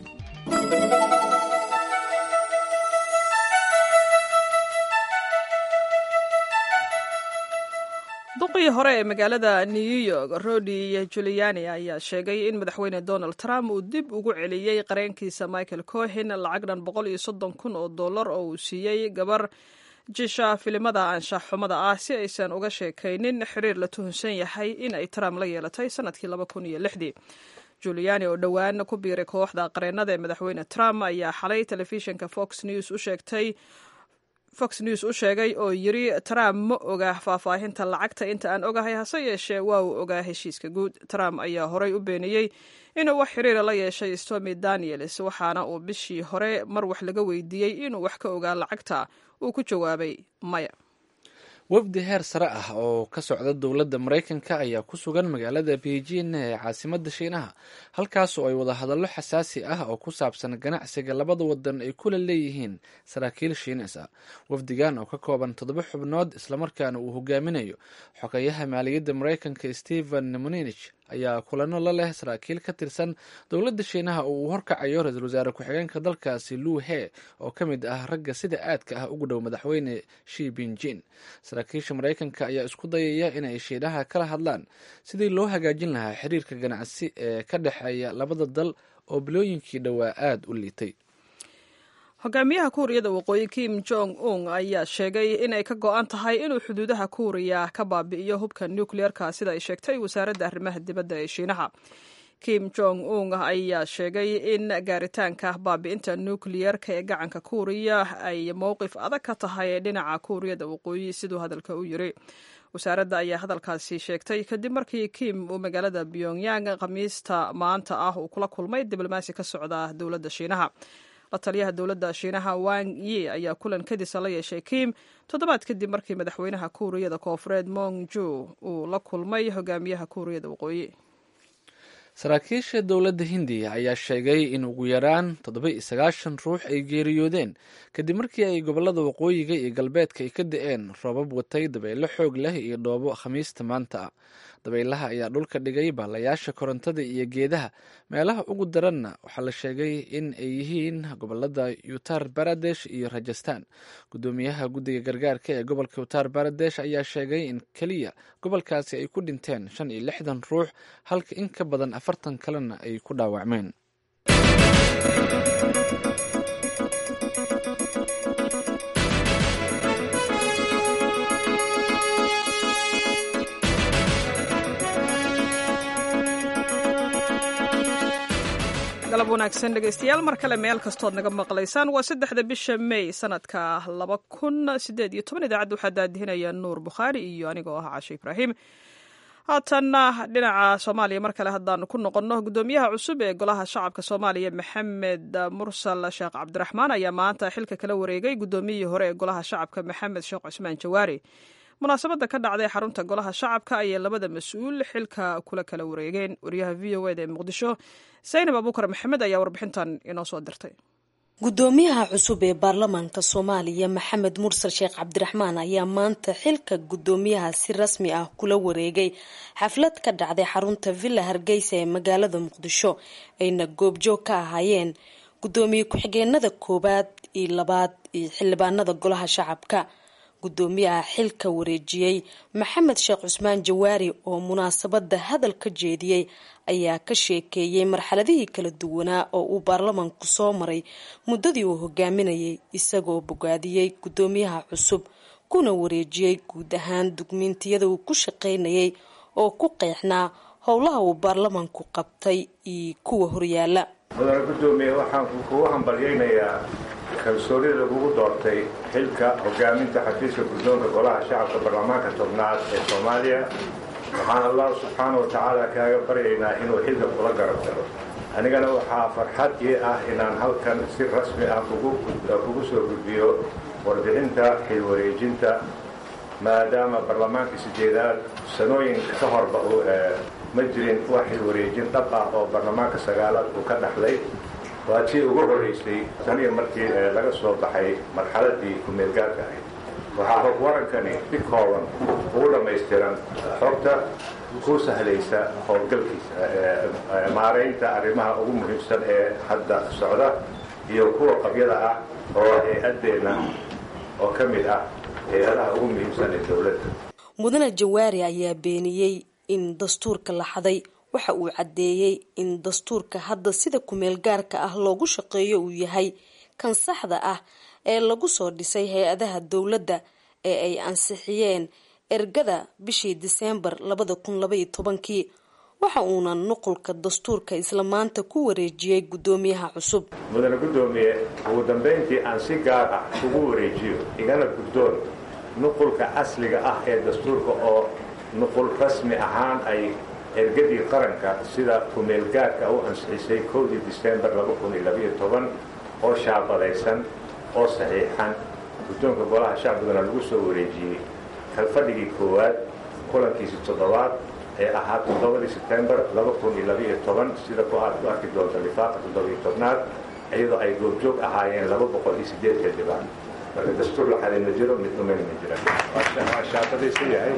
duqii hore ee magaalada new york rodi juliani ayaa sheegay in madaxweyne donald trump uu dib ugu celiyey qareenkiisa michael cohen lacag dhan boqol iyo soddon kun oo dollar oo uu siiyey gabar jisha filimada anshax xumada ah si aysan uga sheekaynin xiriir la tuhunsan yahay in ay trump la yeelatay sanadkii laba kun iyo lixdii juliani oo dhowaan ku biiray kooxda qareennada ee madaxweyne trump ayaa xalay telefishinka fox news u sheegtay fox news u sheegay oo yiri trump ma oga faahfaahinta lacagta inta aan ogahay hase yeeshee waa uu ogaa heshiiska guud trump ayaa horey u beeniyey inuu wax xiriira la yeeshay stomy daniels waxaana uu bishii hore mar wax laga weydiiyey inuu wax ka ogaa lacagta uu ku jawaabay maya
wafdi heer sare ah oo ka socda dowladda maraykanka ayaa ku sugan magaalada beijing ee caasimadda shiinaha halkaas oo ay wada hadallo xasaasi ah oo ku saabsan ganacsiga labada wadan ay kula leeyihiin saraakiil shiinees ah wafdigan oo ka kooban toddoba xubnood islamarkaana uu hogaaminayo xogeyaha maaliyadda maraykanka stephen munich ayaa kulano la leh saraakiil ka tirsan dowladda shiinaha oo uu horkacayo ra-iisul wasaare ku-xigeenka dalkaasi luu he oo ka mid ah ragga sida aadka ah ugu dhow madaxweyne shi binjin saraakiisha maraykanka ayaa isku dayaya inay shiinaha kala hadlaan sidii loo hagaajin lahaa xiriirka ganacsi ee ka dhexeeya labada dal oo bilooyinkii dhowaa aada u liitay
hogaamiyaha kuuriyada waqooyi kim jong un ayaa sheegay inay ka go-an tahay inuu xuduudaha kuuriya ka baabi'iyo hubka nukleerka sida ay sheegtay wasaaradda arrimaha dibadda ee shiinaha kim jong un ayaa sheegay in gaaritaanka baabi'inta nukliyeerka ee gacanka kuuriya ay mowqif adag ka tahay dhinaca kuuriyada waqooyi siduu hadalka u yiri wasaaradda ayaa hadalkaasi sheegtay kadib markii kim uu magaalada pyongyang khamiista maanta ah uu kula kulmay diblomaasi ka socda dowladda shiinaha la taliyaha dowladda shiinaha wang yi ayaa kulan kadisa la yeeshay kim toddobaad kadib markii madaxweynaha kuuriyada koofureed mong ju uu la kulmay hogaamiyaha kuuriyada waqooyi
saraakiisha dowladda hindiya ayaa sheegay in ugu yaraan toddoba iyo sagaashan ruux ay geeriyoodeen kadib markii ay gobollada waqooyiga iyo galbeedka ay ka da-een roobab watay dabaylo xoog leh iyo dhoobo khamiista maanta ah dabaylaha ayaa dhulka dhigay baalayaasha korontada iyo geedaha meelaha ugu daranna waxaa la sheegay in ay yihiin gobolada uttar baradesh iyo rajastan gudoomiyaha guddiga gargaarka ee gobolka uttar baradesh ayaa sheegay in keliya gobolkaasi ay ku dhinteen shan iyo lixdan ruux halka in ka badan afartan kalena ay ku dhaawacmeen
galab wanaagsan dhegeystayaal mar kale meel kastood naga maqlaysaan waa saddexda bisha may sanadka laba kun sideed iyo toban idaacadda waxaa daadihinaya nuur bukhaari iyo anigoo ah cashe ibraahim haatanna dhinaca soomaaliya mar kale haddaanu ku noqonno guddoomiyaha cusub ee golaha shacabka soomaaliya maxamed mursal sheekh cabdiraxmaan ayaa maanta xilka kala wareegay guddoomiyihii hore ee golaha shacabka maxamed sheekh cusmaan jawaari munaasabadda ka dhacday xarunta golaha shacabka ayay labada mas-uul xilka kula kala wareegeen wariyaha v o eda ee muqdisho saynab abuukar maxamed ayaa warbixintan inoo soo dirtay
guddoomiyaha cusub ee baarlamaanka soomaaliya maxamed mursal sheekh cabdiraxmaan ayaa maanta xilka guddoomiyaha si rasmi ah kula wareegay xaflad ka dhacday xarunta villa hargeysa ee magaalada muqdisho ayna goobjoog ka ahaayeen guddoomiye ku-xigeenada koowaad iyo labaad iyo xildhibaanada golaha shacabka guddoomiyaha xilka wareejiyey maxamed sheekh cusmaan jawaari oo munaasabada hadal ka jeediyey ayaa ka sheekeeyey marxaladihii kala duwanaa oo uu baarlamaanku soo maray muddadii uu hogaaminayay isagoo bogaadiyey guddoomiyaha cusub kuna wareejiyey guud ahaan dugmiintiyada uu ku shaqaynayay oo ku qeexnaa howlaha uu baarlamaanku qabtay iyo kuwa horyaala
mudane guddoomiye waxaan kugu hambalyaynayaa kalsoonida lagugu doortay xilka hogaaminta xafiiska guddoonka golaha shacabka baarlamaanka tobnaad ee soomaaliya waxaan allah subxaana wa tacaala kaaga baryaynaa inuu xilka kula garab galo anigana waxaa farxad ii ah inaan halkan si rasmi ah kugu soo gudbiyo warbixinta xilwareejinta maadaama barlamaankii sideedaad sanooyin ka horba ma jirin wax xilwareejin dhab ah oo barlamaanka sagaalaad uu ka dhaxlay waa tii ugu horraysay taniyo markii laga soo baxay marxaladii kumeelgaarka ahayd waxaa hog warankani si kooban ugu dhammaystiran xogta ku sahlaysa howlgalkiisa maaraynta arrimaha ugu muhiimsan ee hadda socda iyo kuwa qabyada ah oo hay-addeenna oo ka mid ah hay-adaha ugu muhiimsan ee dowladda
mudane jawaari ayaa beeniyey in dastuurka la xaday waxa uu caddeeyey in dastuurka hadda sida kumeel gaarka ah loogu shaqeeyo uu yahay kan saxda ah ee lagu soo dhisay hay-adaha dowladda ee ay ansixiyeen ergada bishii diseembar labada kun labaiyo tobankii waxa uuna nuqulka dastuurka isla maanta ku wareejiyey guddoomiyaha cusub
mudane guddoomiye ugu dambayntii aan si gaar ah ugu wareejiyo igana guddoon nuqulka asliga ah ee dastuurka oo nuqul rasmi ahaan ay ergadii qaranka sida kumeelgaarka u ansixisay kowdii diseembar oo shaabadaysan oo saxiixan guddoonka golaha shacbigana lagu soo wareejiyey kalfadhigii koowaad kulankiisi toddobaad ee ahaa toddobadii sebtembar sida ku aad ku arki doonta lifaaqa toddobiyo tobnaad iyadoo ay goobjoog ahaayeen laba boqol iyo sideed xildhibaan marka dastuur la xalay ma jiro mid dhumayna ma jiraan waa shaabadaysan yahay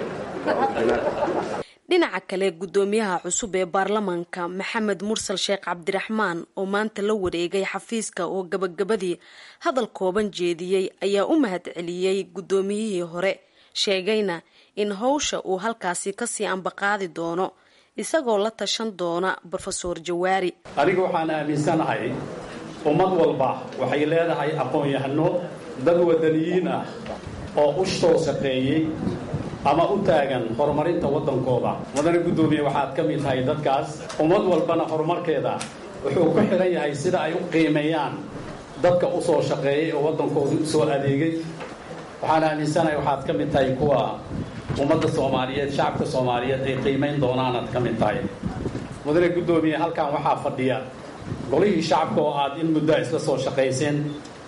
dhinaca kale guddoomiyaha cusub ee baarlamaanka maxamed mursal sheekh cabdiraxmaan oo maanta la wareegay xafiiska oo gabagabadii hadal kooban jeediyey ayaa u mahad celiyey guddoomiyihii hore sheegayna in howsha uu halkaasi kasii ambaqaadi doono isagoo la tashan doona brofeor jawaari
aniga waxaan aaminsanahay ummad walba waxay leedahay aqoon-yahano dad wadaniyiin ah oo u soo shaqeeyey ama u taagan horumarinta waddankooda mudane guddoomiye waxaad ka mid tahay dadkaas ummad walbana horumarkeeda wuxuu ku xidhan yahay sida ay u qiimeeyaan dadka u soo shaqeeyey oo waddankooda u soo adeegay waxaan aaminsanahay waxaad ka mid tahay kuwa ummadda soomaaliyeed shacabka soomaaliyeed ay qiimayn doonaanaad ka mid tahay mudane guddoomiye halkan waxaa fadhiya golihii shacabka oo aad in muddaa isla soo shaqayseen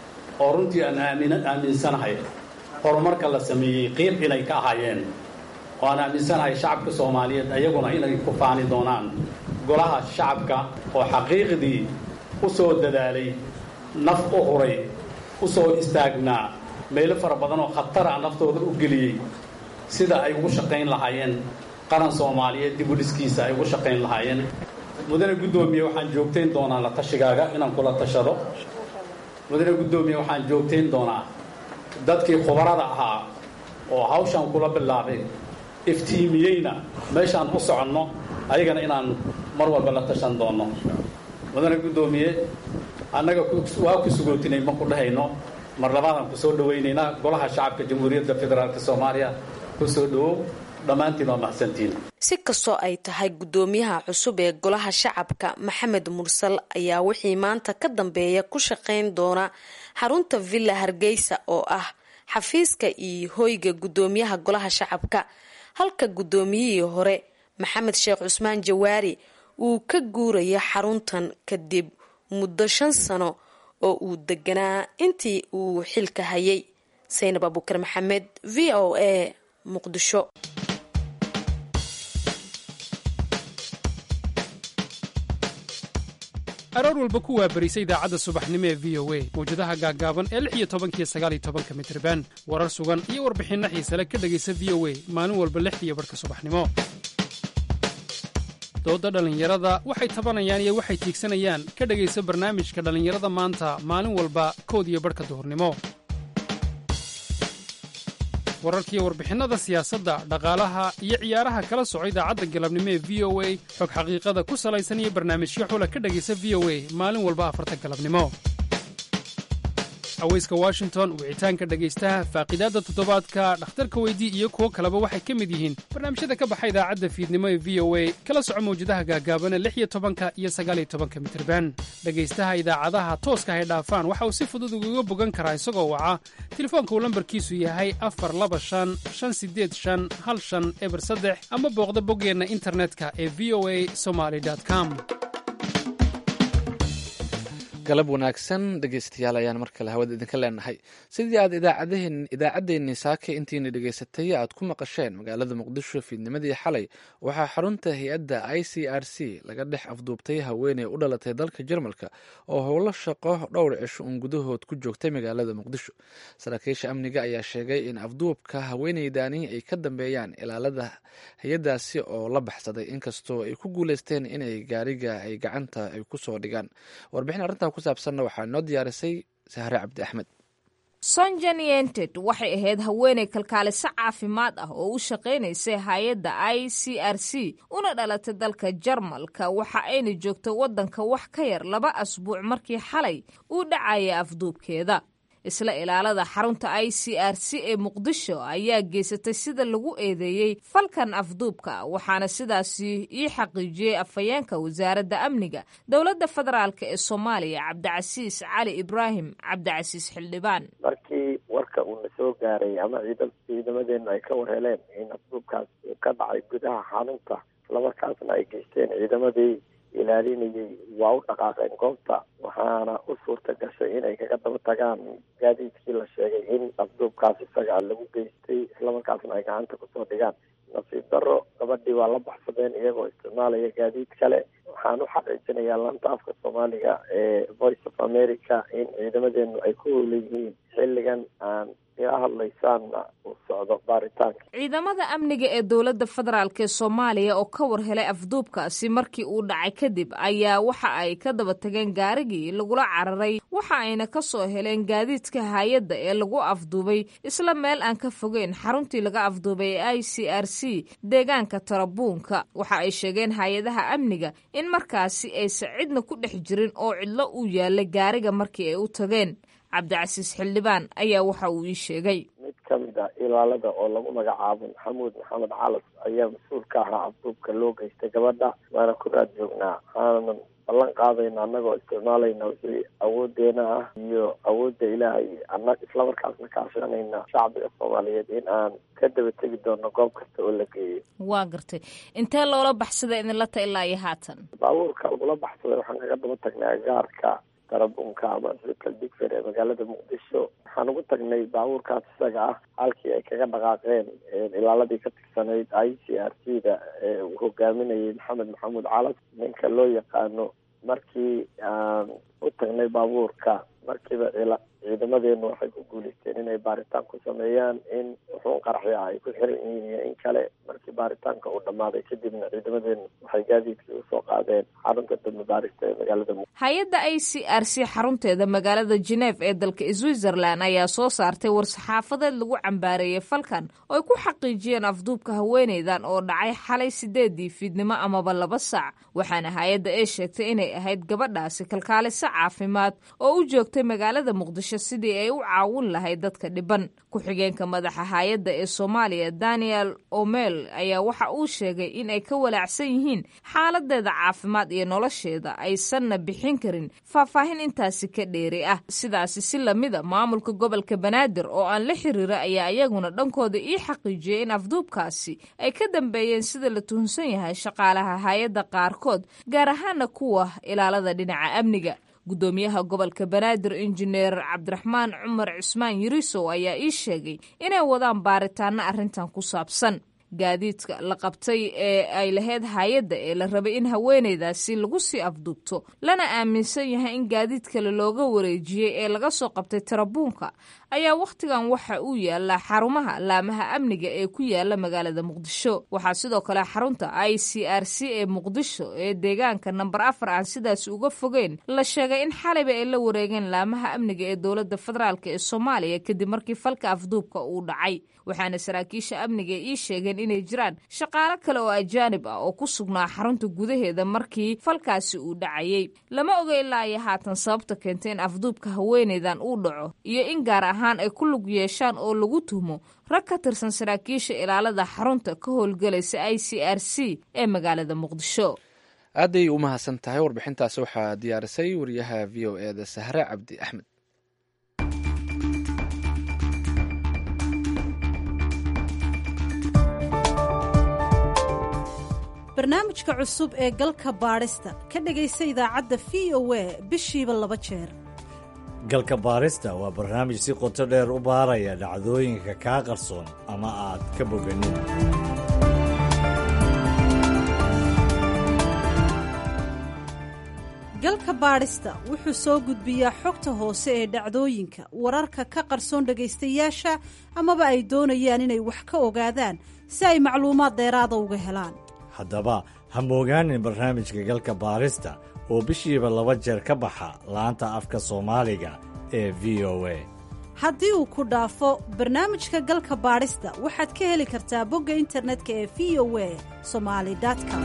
oo runtii aan aaminsanahay horumarka la sameeyey qiib inay ka ahaayeen oo aan aaminsanahay shacabka soomaaliyeed ayaguna inay ku faani doonaan golaha shacabka oo xaqiiqdii u soo dadaalay naf u huray u soo istaagnaa meelo fara badan oo khatara naftooda u geliyey sida ay ugu shaqayn lahaayeen qaran soomaaliyeed dib u dhiskiisa ay ugu shaqayn lahaayeen mudane guddoomiye waxaan joogtayn doonaa la tashigaaga inaan kula tashado mudane guddoomiye waxaan joogtayn doonaa dadkii khubarada ahaa oo hawshan kula bilaabay iftiimiyeyna meeshaan u soconno ayagana inaan mar walba la tashan doonno mudane guddoomiye annaga waa ku sugootinay ma ku dhahayno mar labaadaan ku soo dhowaynaynaa golaha shacabka jamhuuriyadda federaalk soomaaliya ku soo dhowow dhammaantiin waa mahadsantiin
si kastoo ay tahay guddoomiyaha cusub ee golaha shacabka maxamed mursal ayaa wixii maanta ka dambeeya ku shaqayn doona xarunta villa hargeysa oo ah xafiiska iyo hoyga guddoomiyaha golaha shacabka halka guddoomiyihii hore maxamed sheekh cusmaan jawaari uu ka guurayo xaruntan kadib muddo shan sano oo uu deganaa intii uu xilka hayay saynab abukar maxamed v o a muqdisho
aroor walba ku waabarisa idaacadda subaxnimo ee v o a mawjadaha gaaggaaban ee lix iyo tobankiyo sagaaliyo tobanka mitriban warar sugan iyo warbixinno xiisale ka dhegaysa v o a maalin walba lixdiiyo barhka subaxnimo doodda dhallinyarada waxay tabanayaan iyo waxay tiigsanayaan ka dhegaysa barnaamijka dhallinyarada maanta maalin walba kood iyo barhka duhurnimo wararkiiyo warbixinnada siyaasadda dhaqaalaha iyo ciyaaraha kala soco idaacadda galabnimo ee v o a xog xaqiiqada ku salaysan iyo barnaamijyo xula ka dhegaysa v o a maalin walba afarta galabnimo aweyska washington wicitaanka dhegaystaha faaqidaadda toddobaadka dhakhtarka weydii iyo kuwo kaleba waxay ka mid yihiin barnaamijyada ka baxa idaacadda fiidnimo ee v o a kala soco mawjadaha gaagaabana lix iyo tobanka iyo sagaaliyo tobanka mitirban dhegaystaha idaacadaha tooska hay dhaafaan waxa uu si fudud ugaga bogan karaa isagoo waca telefoonka uu lambarkiisu yahay afar laba shan shan sideed shan hal shan eber saddex ama booqda boggeenna internetka ee v o a somaly com
galab wanaagsan dhegeystayaal ayaan mar kale hawada idinka leenahay sidii aad idaacaddeenii saake intiina dhegeysatay aad ku maqasheen magaalada muqdisho fiidnimadii xalay waxaa xarunta hay-adda i c r c laga dhex afduubtay haweeney u dhalatay dalka jarmalka oo howlo shaqo dhowr cisho uun gudahood ku joogtay magaalada muqdisho saraakiisha amniga ayaa sheegay in afduubka haweeneydani ay ka dambeeyaan ilaalada hay-addaasi oo la baxsaday inkastoo ay ku guuleysteen inay gaariga ay gacanta ay kusoo dhigaan warbixin arrintaa ku saabsanna waxaa noo diyaarisay sahre cabdi axmed
sonjan yented waxay ahayd haweeney kalkaaliso caafimaad ah oo u shaqaynaysay hay-adda i c r c una dhalatay dalka jarmalka waxa ayna joogtay waddanka wax ka yar laba asbuuc markii xalay uu dhacaya afduubkeeda isla ilaalada xarunta i c r c ee muqdisho ayaa geysatay sida lagu eedeeyey falkan afduubka waxaana sidaasi ii xaqiijiyey afhayeenka wasaaradda amniga dowladda federaalk ee soomaaliya cabdicasiis cali ibraahim cabdicasiis xildhibaan
markii warka uuna soo gaaray ama ciidamadeenu ay ka warheleen in afduubkaas uu ka dhacay gudaha xarunta islamarkaasna ay geysteen ciidamadii ilaalinayay waa u dhaqaaqeen goobta waxaana u suurta gashay inay kaga daba tagaan gaadiidkii la sheegay in afduubkaas isaga lagu geystay islamarkaasna ay gacanta kusoo dhigaan nasiib daro gabadhii waa la baxsadeen iyagoo isticmaalaya gaadiid kale waxaan u xaqiijinayaa lanta afka soomaaliga ee voice of america in ciidamadeenu ay ku howlan yihiin xilligan aan ila hadlaysaanna uu socdo baaritaanka
ciidamada amniga ee dowladda federaalk ee soomaaliya oo ka war helay afduubkaasi markii uu dhacay kadib ayaa waxa ay ka daba tageen gaarigii lagula cararay waxa ayna ka soo heleen gaadiidka hay-adda ee lagu afduubay isla meel aan ka fogeyn xaruntii laga afduubay ee i c r c deegaanka tarabuunka waxa ay sheegeen hay-adaha amniga in markaasi aysan cidna ku dhex jirin oo cidlo uu yaalay gaariga markii ay u tageen cabdicasiis xildhibaan ayaa waxa uu ii sheegay
mid ka mid ah ilaalada oo lagu magacaabo maxamuud maxamed calas ayaa mas-uul ka ahaa afduubka loo geystay gabadha waana ku raad joognaa waxaanan ballan qaadayna annagoo isticmaalayna wixii awoodeena ah iyo awoodda ilaahay ana islamarkaasna kaashanayna shacbiga soomaaliyeed in aan ka daba tegi doono goob kasta oo la geeyo
waa gartay intee loola baxsaday idinla ta ilaa iyo haatan
baabuurka lagula baxsaday waxaan kaga daba tagnay agaarka tarabunka ama isbital digfer ee magaalada muqdisho waxaan ugu tagnay baabuurkaas isaga ah halkii ay kaga dhaqaaqeen ilaaladii ka tirsanayd i c r c da ee uu hogaaminayay maxamed maxamuud calas ninka loo yaqaano markii aan u tagnay baabuurka markiiba ciidamadeenu waxay ku guuleysteen inay baaritaan ku sameeyaan in wuxuun qaraxya ay ku xiran yihiin iyo in kale markii baaritaanka uu dhammaaday kadibna ciidamadeenu waxay gaadiidkii usoo qaadeen xarunta dambe baarista ee magaalada muqdisho
hay-adda i c r c xarunteeda magaalada geneef ee dalka switzerland ayaa soo saartay war-saxaafadeed lagu cambaareeyey falkan oo ay ku xaqiijiyeen afduubka haweeneydan oo dhacay xalay sideedii fiidnimo amaba laba saac waxaana hay-adda ay sheegtay inay ahayd gabadhaasi kalkaaliso caafimaad oo u joogtay magaalada muqdisho sidii ay u caawin lahayd dadka dhiban ku-xigeenka madaxa hay-adda ee soomaaliya daniel omel ayaa waxa uu sheegay in ay ka walaacsan yihiin xaaladeeda caafimaad iyo nolosheeda aysanna bixin karin faahfaahin intaasi ka dheeri ah sidaasi si lamida maamulka gobolka banaadir oo aan la xiriira ayaa iyaguna dhankooda ii xaqiijiyey in afduubkaasi ay ka dambeeyeen sida la tuhunsan yahay shaqaalaha hay-adda qaarkood gaar ahaana kuwa ilaalada dhinaca amniga guddoomiyaha gobolka banaadir injineer cabdiraxmaan cumar cusmaan yirisow ayaa ii sheegay inay wadaan baaritaano arrintan ku saabsan gaadiidka la qabtay ee ay lahayd hay-adda ee la rabay in haweeneydaasi lagu sii afduubto lana aaminsan yahay in gaadiid kale looga wareejiyey ee laga soo qabtay tarabuunka ayaa wakhtigan waxa uu yaalaa xarumaha laamaha amniga ee ku yaala magaalada muqdisho waxaa sidoo kale xarunta i c r c ee muqdisho ee deegaanka namber afar aan sidaasi uga fogeyn la sheegay in xalayba ay la wareegeen laamaha amniga ee dowladda federaalk ee soomaaliya kadib markii falka afduubka uu dhacay waxaana saraakiisha amniga ii sheegeen inay jiraan shaqaalo kale oo ajaanib ah oo ku sugnaa xarunta gudaheeda markii falkaasi uu dhacayey lama oga ilaa iyo haatan sababta keentay in afduubka haweeneydan uu dhaco iyo in gaar ahaan ay ku lug yeeshaan oo lagu tuhmo rag ka tirsan saraakiisha ilaalada xarunta ka howlgelaysa i c r c ee magaalada muqdisho
aaday u mahadsan tahay warbixintaasi waxaa diyaarisay wariyaha v o e da sahre cabdi axmed
barnaamijka cusub ee galka baadhista ka dhegaysa idaacadda v o a bishiiba laba jeer
galka baarista waa barnaamij si qoto dheer u baaraya dhacdooyinka kaa qarsoon ama aad ka boganin
galka baadhista wuxuu soo gudbiyaa xogta hoose ee dhacdooyinka wararka ka qarsoon dhegaystayaasha amaba ay doonayaan inay wax ka ogaadaan si ay macluumaad dheeraada uga helaan
haddaba ha moogaanin barnaamijka galka baarista oo bishiiba laba jeer ka baxa laanta afka soomaaliga ee v o a
haddii uu ku dhaafo barnaamijka galka baadhista waxaad ka heli kartaa bogga internetka ee v o a somali com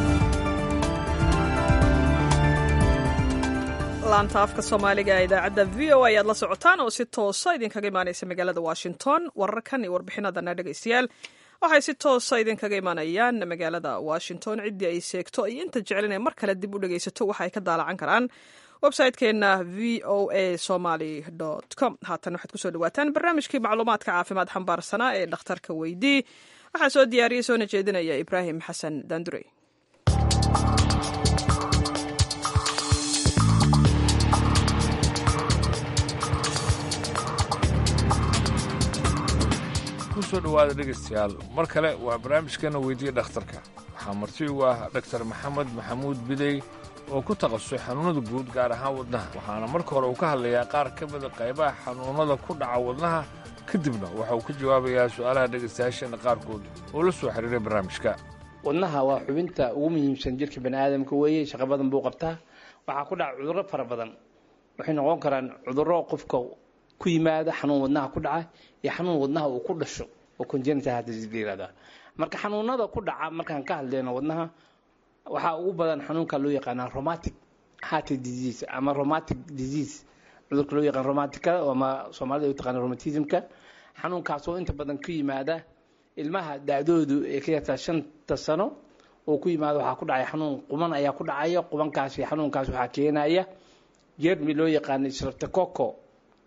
laanta afka soomaaliga ee idaacadda v o a ayaad la socotaan oo si toosa idinkaga imaanaysa magaalada washington wararkan iyo warbixinadana dhegaystayaal waxay si toosa idinkaga imaanayaan magaalada washington ciddii ay seegto iyo inta jecel inay mar kale dib u dhegaysato waxa ay ka daalacan karaan website-keenna v o a somaly com haatan waxaad kusoo dhawaataan barnaamijkii macluumaadka caafimaad xambaarsanaa ee dhakhtarka weydii waxaa soo diyaariyey soona jeedinaya ibraahim xasan daandurey
kusoo dhowaada dhegaystayaal mar kale waa barnaamijkeena weydiiya dhakhtarka waxaa marti ugu ah dhaktar maxamed maxamuud bidey oo ku takhasusay xanuunnada guud gaar ahaan wadnaha waxaana marka hore uu ka hadlayaa qaar ka mida qaybaha xanuunnada ku dhaca wadnaha kadibna waxa uu ka jawaabayaa su'aalaha dhegaystayaasheena qaarkood oo la soo xiriiray barnaamijka
wadnaha waa xubinta ugu muhiimsan jirka bani aadamka weeye shaqo badan buu qabtaa waxaa ku dhaca cudurro fara badan waxay noqon karaan cudurro qofka ku yimaada xanuun wadnaha ku dhaca iyo xanuun wadnaha uu ku dhasho oo congenital disease la yihahdaa marka xanuunada ku dhaca markaan ka hadlayno wadnaha waxaa ugu badan xanuunka loo yaqaanaa romatic heart disease ama romatic disease cudurka loo yaqaan romaticada ama soomaalida u taqaana romatismka xanuunkaas oo inta badan ku yimaada ilmaha da-doodu ee ka yartaa shanta sano oo ku yimaada waxaa ku dhacaya xanuun quman ayaa ku dhacaya qubankaasi xanuunkaas waxaa keenaya jermi loo yaqaano streptococo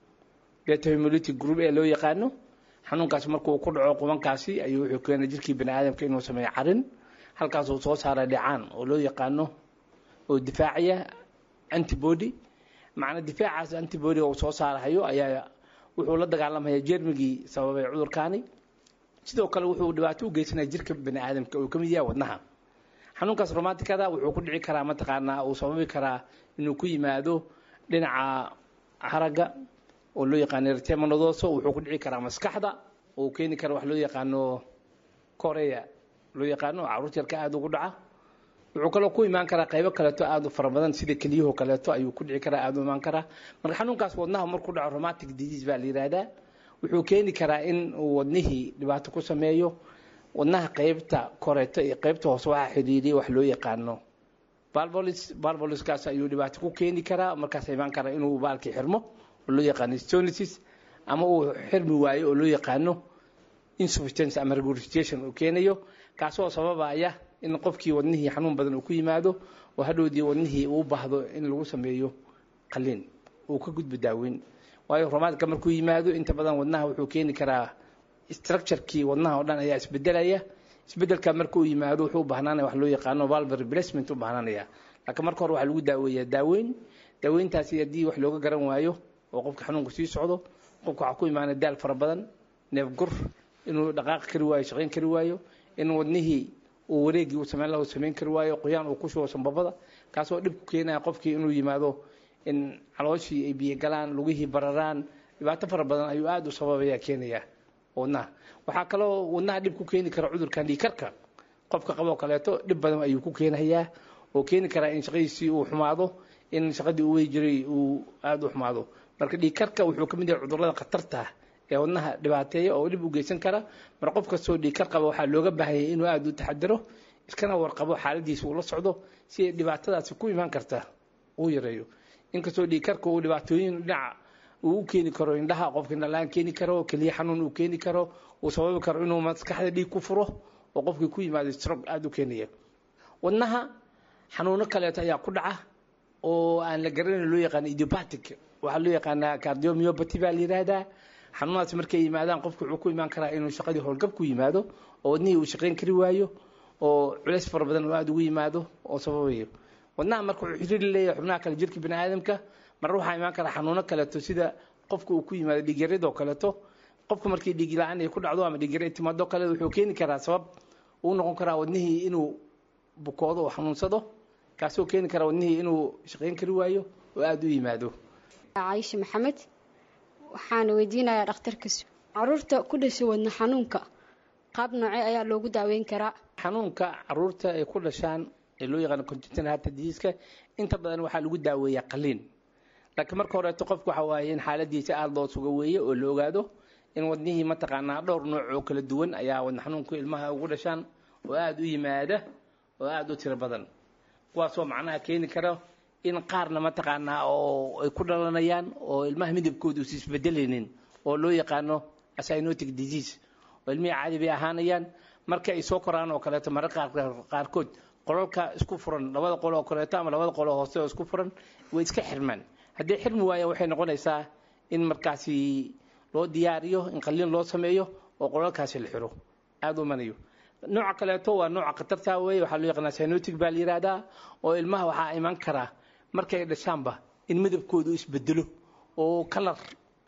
beta hemolytic group ee loo yaqaano xanuunkaas markuu ku dhaco qubankaasi ayuu wuxuu keenay jirkii bani aadamka inuu sameeyo carin halkaas uu soo saara dhicaan oo loo yaqaano oo difaacaya antibody macna difaacaas antibody uu soo saarahayo ayaa wuxuu la dagaalamaya jermigii sababay cudurkaani sidoo kale wuxuu dhibaato u geysanaya jirka bani aadamka uu ka mid yahay wadnaha xanuunkaas romaticada wuxuu ku dhici karaa mataqaanaa uu sababi karaa inuu ku yimaado dhinaca haragga oo loo yaqaano retemanodoso wuxuu ku dhici karaa maskaxda oo keeni kara wax loo yaqaano korea loo yaqaano caruur yarka aada ugu dhaca wuxuu kaloo ku imaan karaa qaybo kaleeto aada u fara badan sida keliyahoo kaleeto ayuu ku dhici karaa aada u imaan karaa marka xanuunkaas wadnaha markuu dhaco romatic disease baa la yihahdaa wuxuu keeni karaa in uu wadnihii dhibaato ku sameeyo wadnaha qaybta koreeto iyo qaybta hoose waxaa xidhiidiyay wax loo yaqaano balbolis balboliskaas ayuu dhibaato ku keeni karaa markaas imaan karaa inuu baalkii xirmo oo loo yaqaano stonisis ama uu xirmi waayo oo loo yaqaano insufficiency ama regurgitation uu keenayo kaasoo sababaya in qofkii wadnihii xanuun badan uu ku yimaado oo hadhowdii wadnihii uu baahdo in lagu sameeyo qaliin uu ka gudbo daaweyn waayo romaadka markuu yimaado inta badan wadnaha wuxuu keeni karaa structurekii wadnaha oo dhan ayaa isbedelaya isbedelka markuu yimaado wuxuu u bahnaanaya wax loo yaqaano valve replacement u bahnaanaya laakiin marka hore waxaa lagu daaweeyaa daaweyn daaweyntaasi haddii wax looga garan waayo oo qofka xanuunku sii socdo qofka waxaa ku imaanaya daal fara badan neef gur inuu dhaqaaqi kari waayo shaqayn kari waayo in wadnihii uu wareegii uu samayn laha samayn kari waayo qoyaan uu ku shubo sanbabada kaasoo dhib ku keenaya qofkii inuu yimaado in calooshii ay biyo galaan lugihii bararaan dhibaato fara badan ayuu aada u sababaya keenaya wadnaha waxaa kaloo wadnaha dhib ku keeni kara cudurkan dhiikarka qofka qaboo kaleeto dhib badan ayuu ku keenayaa oo keeni karaa in shaqadiisii uu xumaado in shaqadii uu wey jiray uu aada u xumaado marka dhiikarka wuxuu ka mid yahay cudurrada khatarta ee wadnaha dhibaateeya oo dhib u geysan kara mar qof kastoo dhiikar qaba waxaa looga baahanyay inuu aada u taxadiro iskana warqabo xaaladiisa uu la socdo si ay dhibaatadaasi ku imaan karta uu yareeyo inkastoo dhiikarka uu dhibaatooyin dhinaca uu u keeni karo indhaha qofka indhalaan keeni karo keliya xanuun uu keeni karo uu sababi karo inuu maskaxda dhiig ku furo oo qofkii ku yimaado strog aada u keenaya wadnaha xanuuno kaleeto ayaa ku dhaca oo aan la garanayn loo yaqaano idiopatic waxaa loo yaqaanaa cardiomyopathy baa la yidhaahdaa xanuunaas markay yimaadaan qofku wuxuu ku imaan karaa inuu shaqadii howlgab ku yimaado oo wadnihii uu shaqayn kari waayo oo culays fara badan oo aada ugu yimaado oo sababayo wadnaha marka wuxuu xiriir leeyahay xubnaha kale jirka bini aadamka marna waxaa imaan kara xanuuno kaleeto sida qofka uu ku yimaado dhiigyaradoo kaleeto qofka markii dhiig la-aan ay ku dhacdo ama dhiigyara ay timaado kale wuxuu keeni karaa sabab uu noqon karaa wadnihii inuu bukoodo oo xanuunsado kaasoo keeni karaa wadnihii inuu shaqayn kari waayo oo aada u yimaado
caayisha maxamed waxaana weydiinayaa dhakhtarkas caruurta ku dhashay wadna xanuunka qaab noocee ayaa loogu daaweyn karaa
xanuunka caruurta ay ku dhashaan ee loo yaqaano congenital heart disease inta badan waxaa lagu daaweeyaa qaliin laakiin marka horeeto qofku waxa waaye in xaaladiisa aada loo suga weeye oo la ogaado in wadnihii mataqaanaa dhowr nooc oo kala duwan ayaa wadna xanuunku ilmaha ugu dhashaan oo aada u yimaada oo aada u tiro badan kuwaasoo macnaha keeni kara in qaarna mataqaanaa oo ay ku dhalanayaan oo ilmaha midabkooda uusa isbedelaynin oo loo yaqaano cyanotic disease oo ilmihii caadi bay ahaanayaan marka ay soo koraan oo kaleeto mararka qaarkood qolalka isku furan labada qolo oo kaleeto ama labada qolo hoose oo isku furan way iska xirmaan haddii xirmi waaya waxay noqonaysaa in markaasi loo diyaariyo in qaliin loo sameeyo oo qolalkaasi la xiro aada u manayo nooca kaleeto waa nooca khatarta weeye waxaa loo yaqaanaa cyanotic baa la yidhaahdaa oo ilmaha waxaa iman karaa markay dhashaanba in midabkoodu isbedelo oo kalar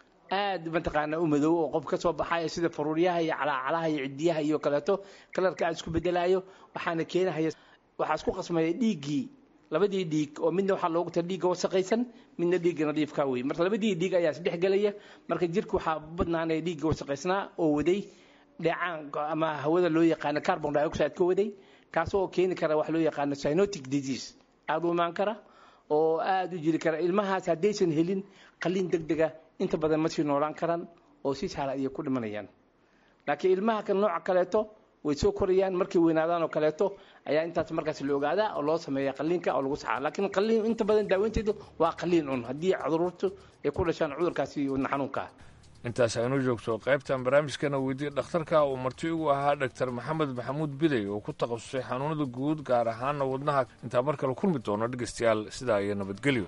aada mataqaanaa u madow oo qof ka soo baxaya sida faruuryaha iyo calaacalaha iyo cidiyaha iyo kaleeto kalarka aada isku bedelaayo waxaana keenahaya waxaa isku qasmaya dhiiggii labadii dhiig oo midna waxaa loogu tala dhiigga wasaqaysan midna dhiigga nadiifka wey marka labadii dhiig ayaa isdhex gelaya marka jirka waxaa badnaanaya dhiigga wasaqaysnaa oo waday dheecaan ama hawada loo yaqaano carbon dioxide ka waday kaasoo keeni kara wax loo yaqaano cyanotic disease aada u imaan kara oo aada u jiri kara ilmahaas haddaysan helin qaliin deg dega inta badan ma sii noolaan karaan oo si sahla ayay ku dhimanayaan laakiin ilmaha kan nooca kaleeto way soo korayaan markay weynaadaan oo kaleeto ayaa intaas markaas la ogaadaa oo loo sameeya qaliinka oo lagu saxaa laakiin qaliin inta badan daaweynteedu waa qaliin un haddii caruurtu ay ku dhashaan cudurkaasi wadna xanuunka
intaas aynu joogto qaybtan barnaamijkana weydiye dhakhtarka uu marti ugu ahaa dhaktar maxamed maxamuud bidey oo ku takhasusay xanuunada guud gaar ahaana wadnaha intaa mar kale kulmi doono dhegeystayaal sidaa iyo nabadgelyo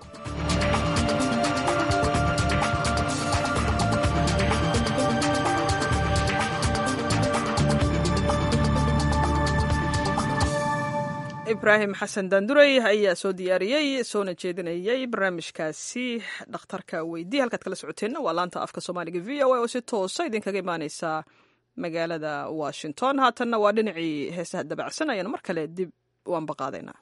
ibraahim xasan daandurey ayaa soo diyaariyey soona jeedinayay barnaamijkaasi dhakhtarka weydiye halkaad kala socoteenna waa laanta afka soomaaliga v o a oo si toosa idinkaga imaaneysa magaalada washington haatanna waa dhinacii heesaha dabacsan ayaanu mar kale dib u ambaqaadaynaa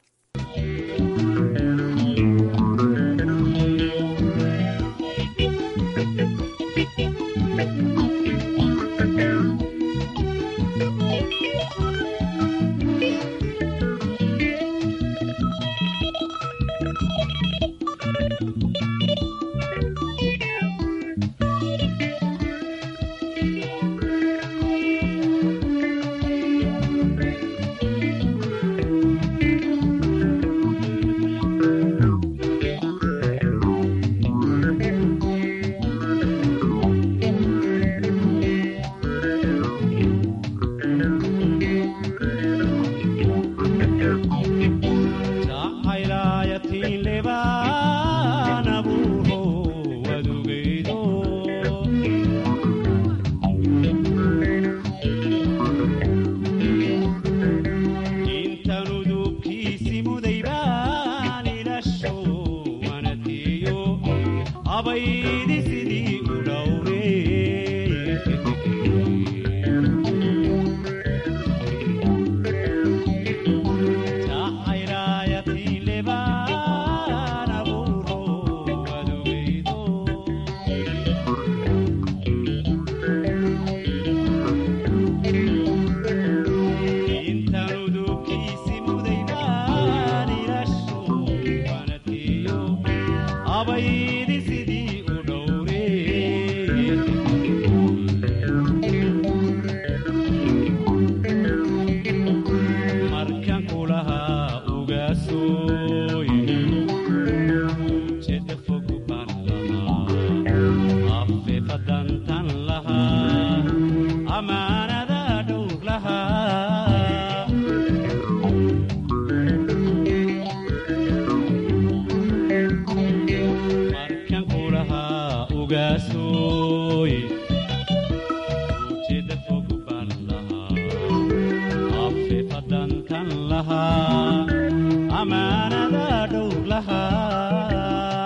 lahaa amaanada dhowr lahaa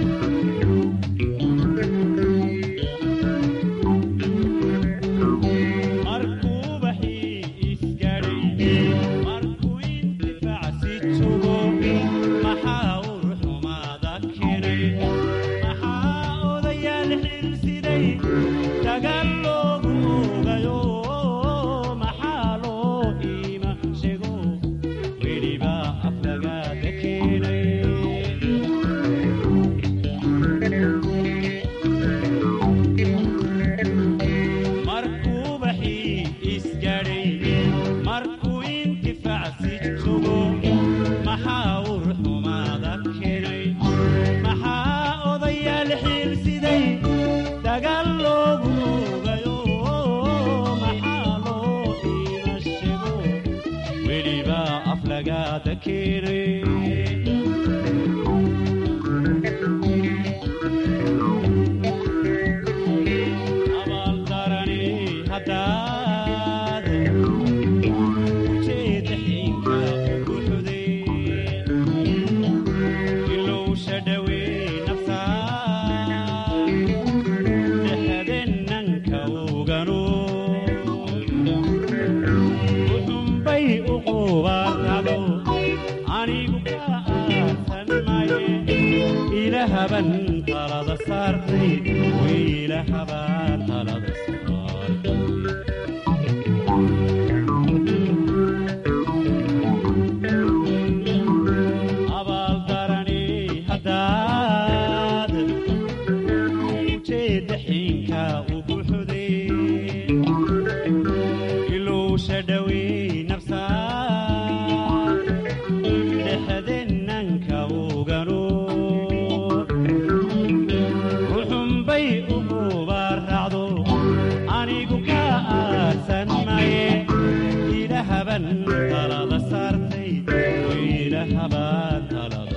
markuu baxii isgaadhay markuu intifaacsi jogo maxaa ur xumaada keenay maxaa odayaal xilsiday dagaal loogu ogayo maxaa loo iima sheego weliba aflagaada keenay markuu baxii isgaadhay markuu intifaacsi jogo maxaa ur xumaada keenay maxaa odayaal xiilsiday dagaal loogu ogayo maxaa loo iima sheego weliba aflagaada keenay abaaldarani haddaad ujeedda xiinka ugu xuday ilowsha dhawey naftaa dhexdennanka ogano uxunbay u qubaartado anigu ka aarsan maye ilahaban talada saartay wiilahaban talada abaaldarani haddaad ujeedda xiinka ugu xuday ilowsha dhawey nafsaa dhexdennanka ogano ruxunbay u qubaaracdo anigu ka aarsan maye ilahaban talada saartay ilahaban talada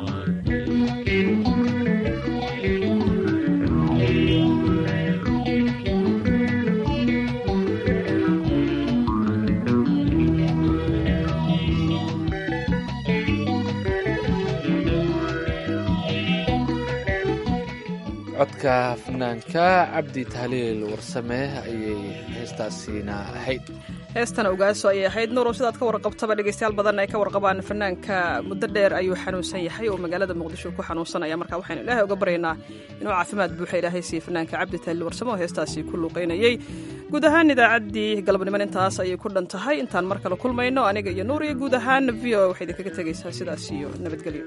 codka fanaanka cabdi tahliil warsame ayay heestaasiina ahayd
heestana ogaaso ayay ahayd nuurow sidaad ka warqabtaba dhegeystayaal badan ay ka warqabaan fanaanka muddo dheer ayuu xanuunsan yahay oo magaalada muqdisho ku xanuunsanaya marka waxaynu ilaahay uga baryaynaa inuu caafimaad buuxa ilaahay siiye fanaanka cabdi tahliil warsame oo heestaasi ku luuqaynayey guud ahaan idaacaddii galabniman intaas ayay ku dhan tahay intaan mar kale kulmayno aniga iyo nuur iyo guud ahaan v o waxay idinkaga tegaysaa sidaas iyo nabadgelyo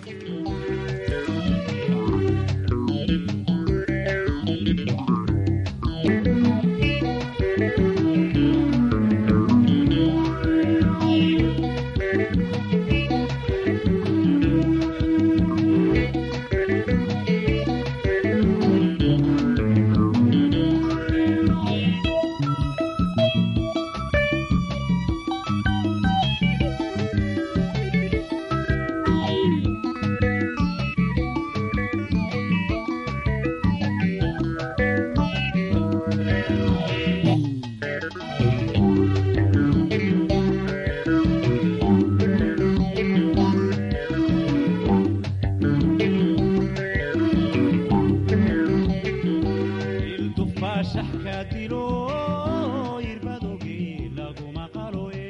ildufaashaxka dilo irbadogii laguma qaloye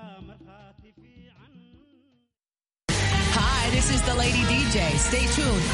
Hi, this is the Lady DJ. Stay tuned.